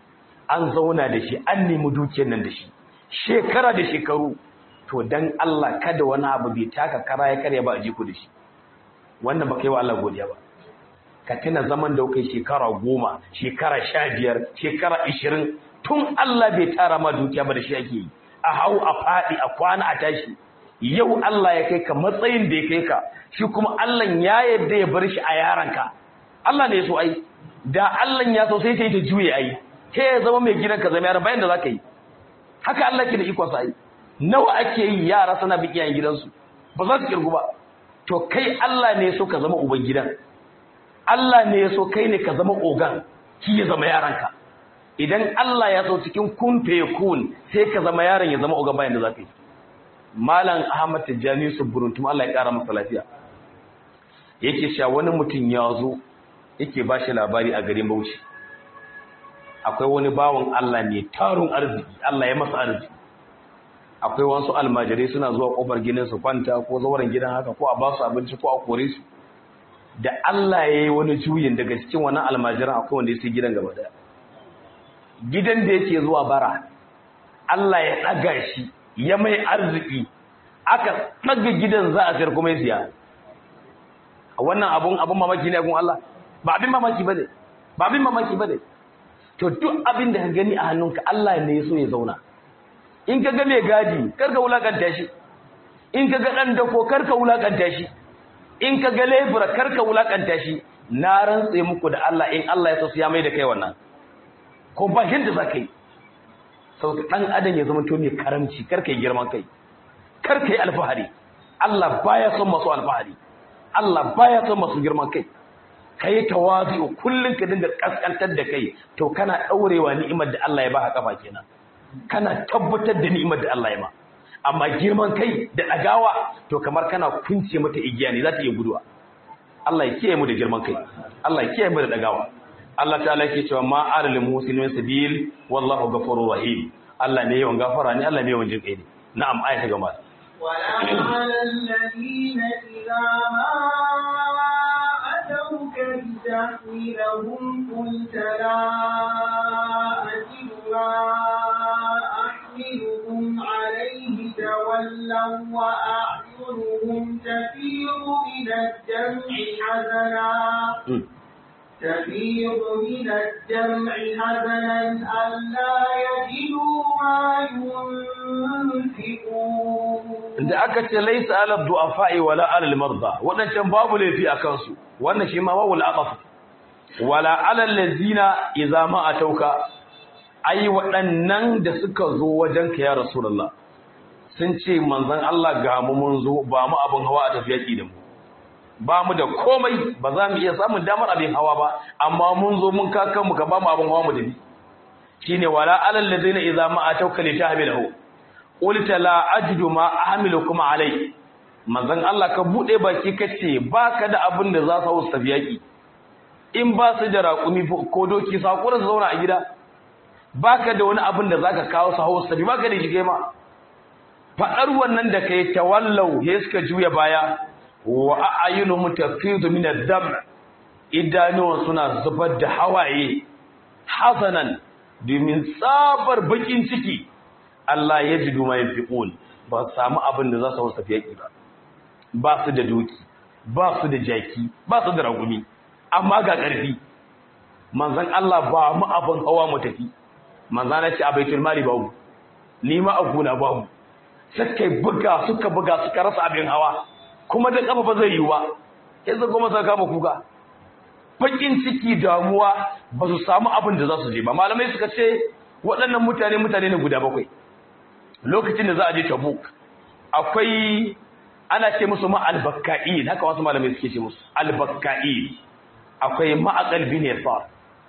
an zauna da shi an nemi dukiyar nan da shi shekara da shekaru to dan Allah kada wani abu bai taka kara ya karya ba a jiku da shi wannan baka yi wa Allah godiya ba ka tuna zaman da kai shekara goma shekara sha biyar shekara ishirin tun Allah bai tara ma dukiya ba da shi ake yi a hau a faɗi a kwana a tashi yau Allah ya kai ka matsayin da ya kai ka shi kuma Allah ya yarda ya bar shi a yaranka Allah ne ya so ai da Allah ya so sai ta yi ta juye ai ke ya zama mai gidan ka zama yaran bayan da zaka yi haka Allah ke da ikon sa ai nawa ake yi yara suna bi iyayen gidansu ba za su kirgu ba to kai Allah ne ya so ka zama uban gidan Allah ne ya so kai ne ka zama ogan shi ya zama yaranka idan Allah ya so cikin kun fe kun sai ka zama yaron ya zama ogan bayan da zaka yi Malam Ahmad Tijjani Suburuntum Allah ya kara masa lafiya yake cewa wani mutum ya zo yake ba shi labari a garin Bauchi akwai wani bawon Allah ne tarun arziki Allah ya masa arziki akwai wasu almajirai suna zuwa kofar gidan su kwanta ko zauren gidan haka ko a ba su abinci ko a kore su da Allah ya yi wani juyin daga cikin wannan almajiran akwai wanda ya sai gidan gaba daya gidan da yake zuwa bara Allah ya ɗaga shi ya mai arziki aka ɗaga gidan za a sayar kuma ya siya wannan abun abun mamaki ne gun Allah ba abin mamaki bane ba abin mamaki bane to duk abin da ka gani a hannunka Allah ne ya so ya zauna in ka ga mai gadi kar ka wulakanta shi in ka ga dan dako kar ka wulakanta shi in ka ga lebura kar ka wulakanta shi na rantse muku da Allah in Allah ya so ya mai da kai wannan ko ba yadda za ka yi sau ɗan adam ya zama to mai karamci kar ka yi girman kai kar ka yi alfahari Allah baya son masu alfahari Allah baya son masu girman kai ka yi tawazu kullum ka dinga kaskantar da kai to kana ɗaurewa ni'imar da Allah ya ba kafa kenan kana tabbatar da ni'imar da Allah ya ma amma girman kai da ɗagawa to kamar kana kunce mata igiya ne za ta iya guduwa Allah ya kiyaye mu da girman kai Allah ya kiyaye mu da ɗagawa Allah ta'ala yake cewa ma alal muslimin sabil wallahu ghafurur rahim Allah ne yawan gafara ne Allah ne yawan jin kai ne na'am aya ta gaba ولا على الذين إذا ما أتوك لتحملهم قلت لا أجد ما أحملكم عليه تولوا وأعينهم تفيض من الدمع حزنا تفيض من الدمع حزنا ألا يجدوا ما ينفقون da aka ce laisa ala du'afa'i wala ala al-marda wadancan babu laifi a kansu wannan shi ma babu al-aqaf wala ala allazina idza ma atauka ai waɗannan da suka zo wajen ka ya rasulullah sun ce manzon Allah ga mu mun zo ba mu abin hawa a tafiyaki da mu ba mu da komai ba za mu iya samun damar abin hawa ba amma mun zo mun kakan mu ka ba mu abin hawa mu dabi shine wala alal ladina idza ma atauka li tahmilahu qulta la ajidu ma ahmilukum alai manzon Allah ka bude baki kace baka da abin da za su hausa tafi yaki in ba su da raƙumi ko doki sakura su zauna a gida baka da wani abin da zaka kawo su hausa tafi baka da shi kai ma fadar wannan da kai tawallau he suka juya baya wa a'yunuhum tafidu min ad-dam idanuwan suna zubar da hawaye hasanan domin tsabar bakin ciki Allah ya ji duma yin fiƙon ba su samu abin da za su hausa fiye ba ba su da doki ba su da jaki ba su da ragumi amma ga ƙarfi manzan Allah ba mu abin hawa mu tafi manzan ya ce a baitul mali babu ni ma a gona babu suka buga suka buga suka rasa abin hawa kuma da kafa ba zai yi ba yanzu kuma suka kama kuka bakin ciki damuwa ba su samu abin da za su je ba malamai suka ce waɗannan mutane mutane ne guda bakwai lokacin da za a je tabuk akwai ana ce musu ma albakka'in haka wasu malamai suke ce musu albakka'in akwai ma'aqal bin yasar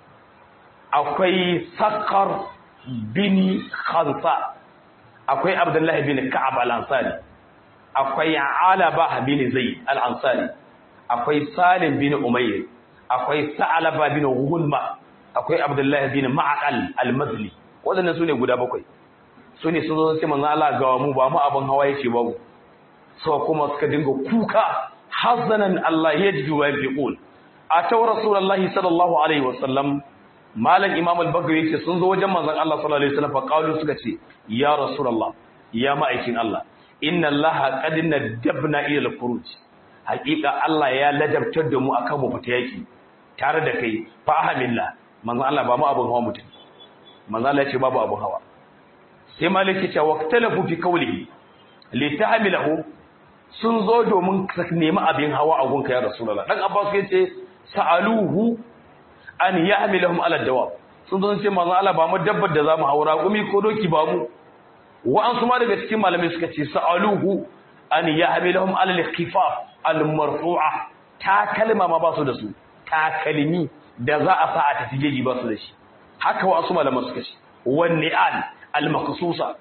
akwai sakar bin khansa akwai abdullahi bin ka'ab al-ansari akwai alaba bin zaid al-ansari akwai salim bin umayr akwai sa'alaba bin gulma akwai abdullahi bin ma'aqal al-mazli wadannan sune guda bakwai sune sun zo sai manzo Allah ga mu ba mu abin hawa yace babu so kuma suka dinga kuka hazanan Allah yajdu wa yafiqun ataw rasulullahi sallallahu alaihi wasallam malam imam al-bagri yace sun zo wajen manzon Allah sallallahu alaihi wasallam fa qalu suka ce ya rasulullah ya ma'aikin Allah inna Allah qad nadabna ila al-khuruj haqiqa Allah ya ladabtar da mu akan mu fita yaki tare da kai fa ahamillah manzon Allah ba mu abun hawa mutum manzon Allah ya ce babu abun hawa sai maliki ce waqtalafu fi qawlihi li tahmilahu sun zo domin ka nemi abin hawa a gunka ya rasulullah dan abbas ya ce sa'aluhu an yahmilahum ala dawab sun zo ce manzon Allah ba mu dabbar da zamu haura gumi ko doki ba mu wa'an su ma daga cikin malamai suka ce sa'aluhu an yahmilahum ala al-khifaf al-marfu'a ta kalma ma ba su da su takalmi da za a sa a tafi jeji ba su da shi haka wasu malaman suka ce wanne al al-maqsusa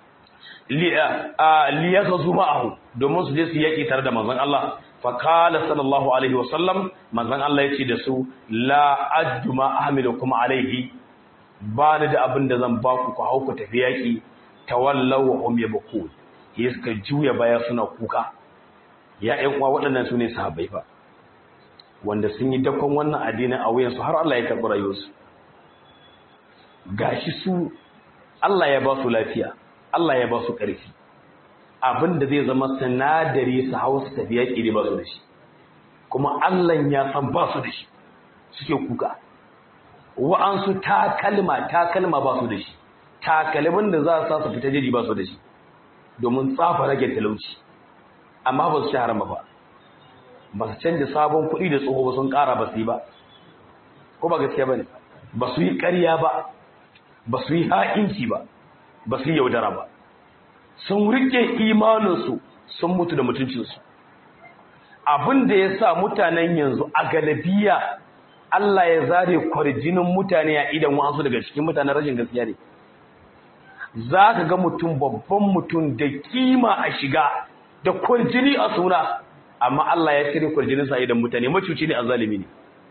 li yaghzu ma'ahu domin su je su yaki tare da manzon Allah fa qala sallallahu alaihi wa sallam manzon Allah yace da su la ajma ahmilukum alaihi ba ni da abin da zan ba ku ku hau ku tafi yaki tawallaw wa hum yabkun suka juya baya suna kuka ya ƴan uwa waɗannan su ne sahabbai fa wanda sun yi dakon wannan addinin a wuyansu har Allah ya karɓi rayuwarsu gashi su Allah ya ba su lafiya Allah ya ba su ƙarfi abin da zai zama sinadari su hau su tafi yaƙi ne ba su da shi kuma Allah ya san ba su da shi suke kuka wa'ansu takalma takalma ba su da shi takalmin da za su sa su fita jeji ba su da shi domin tsafa rage talauci amma ba su shahara ba ba su canja sabon kuɗi da tsoho ba sun ƙara ba su yi ba ko ba gaskiya ba ne ba su yi ƙarya ba ba su yi ha'inci ba ba su yi yaudara ba sun rike imaninsu sun mutu da mutuncinsu abin da ya sa mutanen yanzu a galabiya Allah ya zare kwarjinin mutane a idan wasu daga cikin mutanen rashin gaskiya ne za ka ga mutum babban mutum da kima a shiga da kwarjini a suna amma Allah ya cire kwarjininsa a idan mutane macuci ne a zalimi ne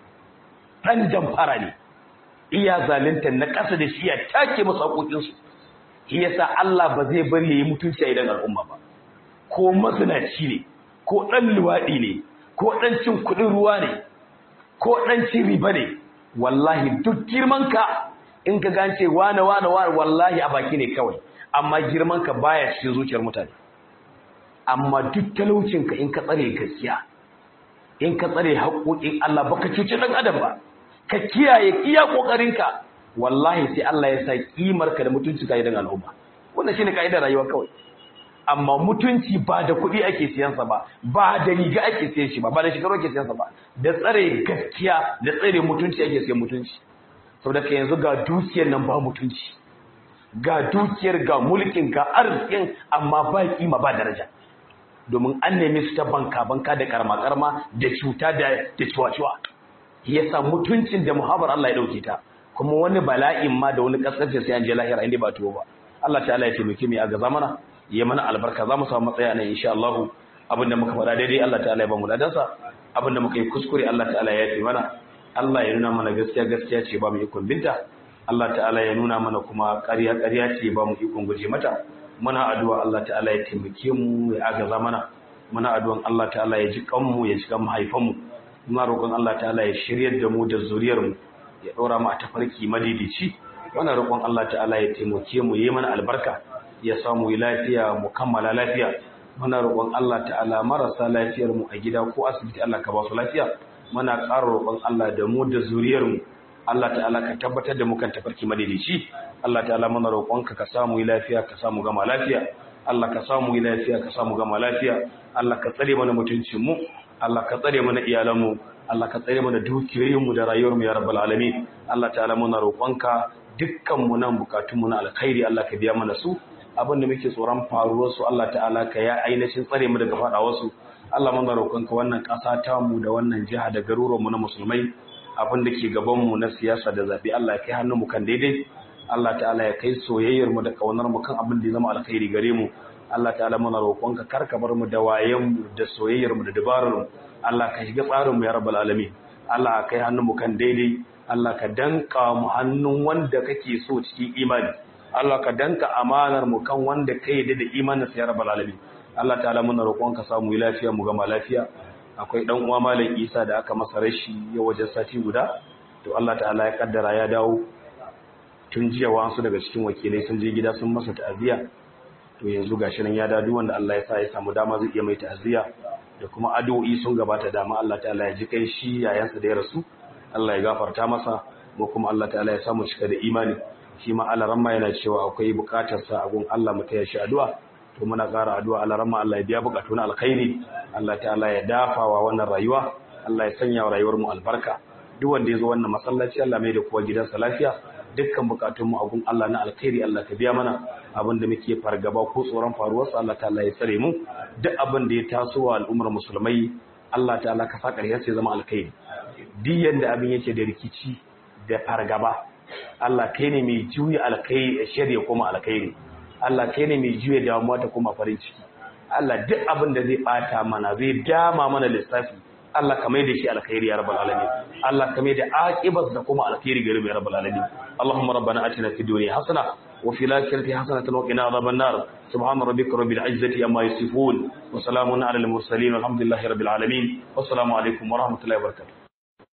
ɗan jamfara ne iya zalunta na ƙasa da shi ya take masu haƙoƙinsu shi yasa Allah ba zai bari yayi mutunci a idan al'umma ba ko mazinaci ne ko ɗan luwaɗi ne ko ɗan cin kuɗin ruwa ne ko ɗan cin riba ne wallahi duk girmanka in ka gance wane wane wane wallahi a baki ne kawai amma girmanka baya cikin zuciyar mutane amma duk talaucinka in ka tsare gaskiya in ka tsare haƙoƙin Allah baka cuci ɗan adam ba ka kiyaye iya ƙoƙarinka wallahi sai Allah ya sa ƙimarka da mutunci ka idan al'umma wannan shine kaidar rayuwa kawai amma mutunci ba da kuɗi ake siyansa ba ba da riga ake siyan shi ba ba da shekaru ake siyansa ba da tsare gaskiya da tsare mutunci ake siyan mutunci saboda ka yanzu ga dukiyar nan ba mutunci ga dukiyar ga mulkin ga arzikin amma ba kima ba daraja domin an nemi su ta banka banka da karma karma da cuta da da ciwa-ciwa yasa mutuncin da muhabbar Allah ya dauke ta kuma wani bala'in ma da wani kaskance sai an je lahira inda ba tuwo ba Allah ta'ala ya taimake mu a gaza mana ya mana albarka za mu samu matsaya nan insha Allah abinda muka faɗa daidai Allah ta'ala ya ba mu ladansa abinda muka yi kuskure Allah ta'ala ya yi mana Allah ya nuna mana gaskiya gaskiya ce ba mu ikon binta Allah ta'ala ya nuna mana kuma ƙarya ƙarya ce ba mu ikon guje mata muna addu'a Allah ta'ala ya taimake mu ya agaza mana muna addu'an Allah ta'ala ya ji kanmu ya ji kan mahaifanmu muna roƙon Allah ta'ala ya shiryar da mu da zuriyar mu ya ɗora mu a tafarki madidici muna roƙon Allah ta'ala ya taimake mu yi mana albarka ya samu yi lafiya mu kammala lafiya muna roƙon Allah ta'ala marasa lafiyar mu a gida ko asibiti Allah ka ba su lafiya muna ƙara roƙon Allah da mu da zuriyar mu Allah ta'ala ka tabbatar da mu kan tafarki madidici Allah ta'ala muna roƙonka ka samu yi lafiya ka samu gama lafiya Allah ka samu yi lafiya ka samu gama lafiya Allah ka tsare mana mutuncin mu Allah ka tsare mana iyalan mu Allah ka tsare mana dukiyoyin mu da rayuwar mu ya rabbal alamin Allah ta'ala muna roƙonka dukkan mu nan bukatun mu na alkhairi Allah ka biya mana su abin da muke tsoron faruwar su Allah ta'ala ka ya ainihin tsare mu daga faɗawar su Allah muna roƙonka wannan ƙasa ta mu da wannan jiha da garuruwan mu na musulmai abin da ke gaban mu na siyasa da zabi Allah ya kai hannun mu kan daidai Allah ta'ala ya kai soyayyar mu da kaunar mu kan abin da ya zama alkhairi gare mu Allah ta'ala muna roƙonka kar ka bar mu da wayen mu da soyayyar mu da dabarar mu Allah ka shiga tsarin mu ya rabbal alamin Allah ka kai hannun mu kan daidai Allah ka danka mu hannun wanda kake so cikin imani Allah ka danka amanar mu kan wanda ka yi da imanin sa ya rabbal alamin Allah ta'ala muna roƙonka samu yi lafiya mu gama lafiya akwai dan uwa malam Isa da aka masa rashi ya wajen sati guda to Allah ta'ala ya kaddara ya dawo tun jiya wasu daga cikin wakilai sun je gida sun masa ta'aziyya to yanzu gashi nan ya dadu wanda Allah ya sa ya samu dama zai iya mai ta'aziyya da kuma addu'o'i sun gabata dama Allah ta'ala ya ji kai shi yayansa da ya rasu Allah ya gafarta masa mu kuma Allah ta'ala ya samu cika da imani shi ma Allah ramma yana cewa akwai bukatar sa a gun Allah mu taya shi addu'a to muna ƙara addu'a Allah ramma Allah ya biya bukatu na alkhairi Allah ta'ala ya dafawa wannan rayuwa Allah ya sanya wa rayuwar mu albarka duk wanda ya zo wannan masallaci Allah mai da kowa gidansa lafiya dukkan bukatunmu a gun Allah na alkhairi Allah ka biya mana abin da muke fargaba ko tsoron faruwarsa Allah ta'ala ya tsare mu duk abin da ya taso wa al'ummar musulmai Allah ta'ala ka sa ƙarshen sai zama alkhairi duk yanda abin yake da rikici da fargaba Allah kai ne mai juya alkhairi shari'a kuma alkhairi Allah kai ne mai juya damuwa ta kuma farin ciki Allah duk abin da zai bata mana zai dama mana lissafi Allah ka mai da shi alkhairi ya rabbal alamin Allah ka mai da aqibat da kuma alkhairi gare mu ya rabbal alamin Allahumma rabbana atina fid dunya hasana wa fil akhirati hasanatan wa qina adhaban nar subhana rabbika rabbil izzati amma yasifun wa salamun ala al mursalin walhamdulillahi rabbil alamin wassalamu alaikum wa rahmatullahi wa barakatuh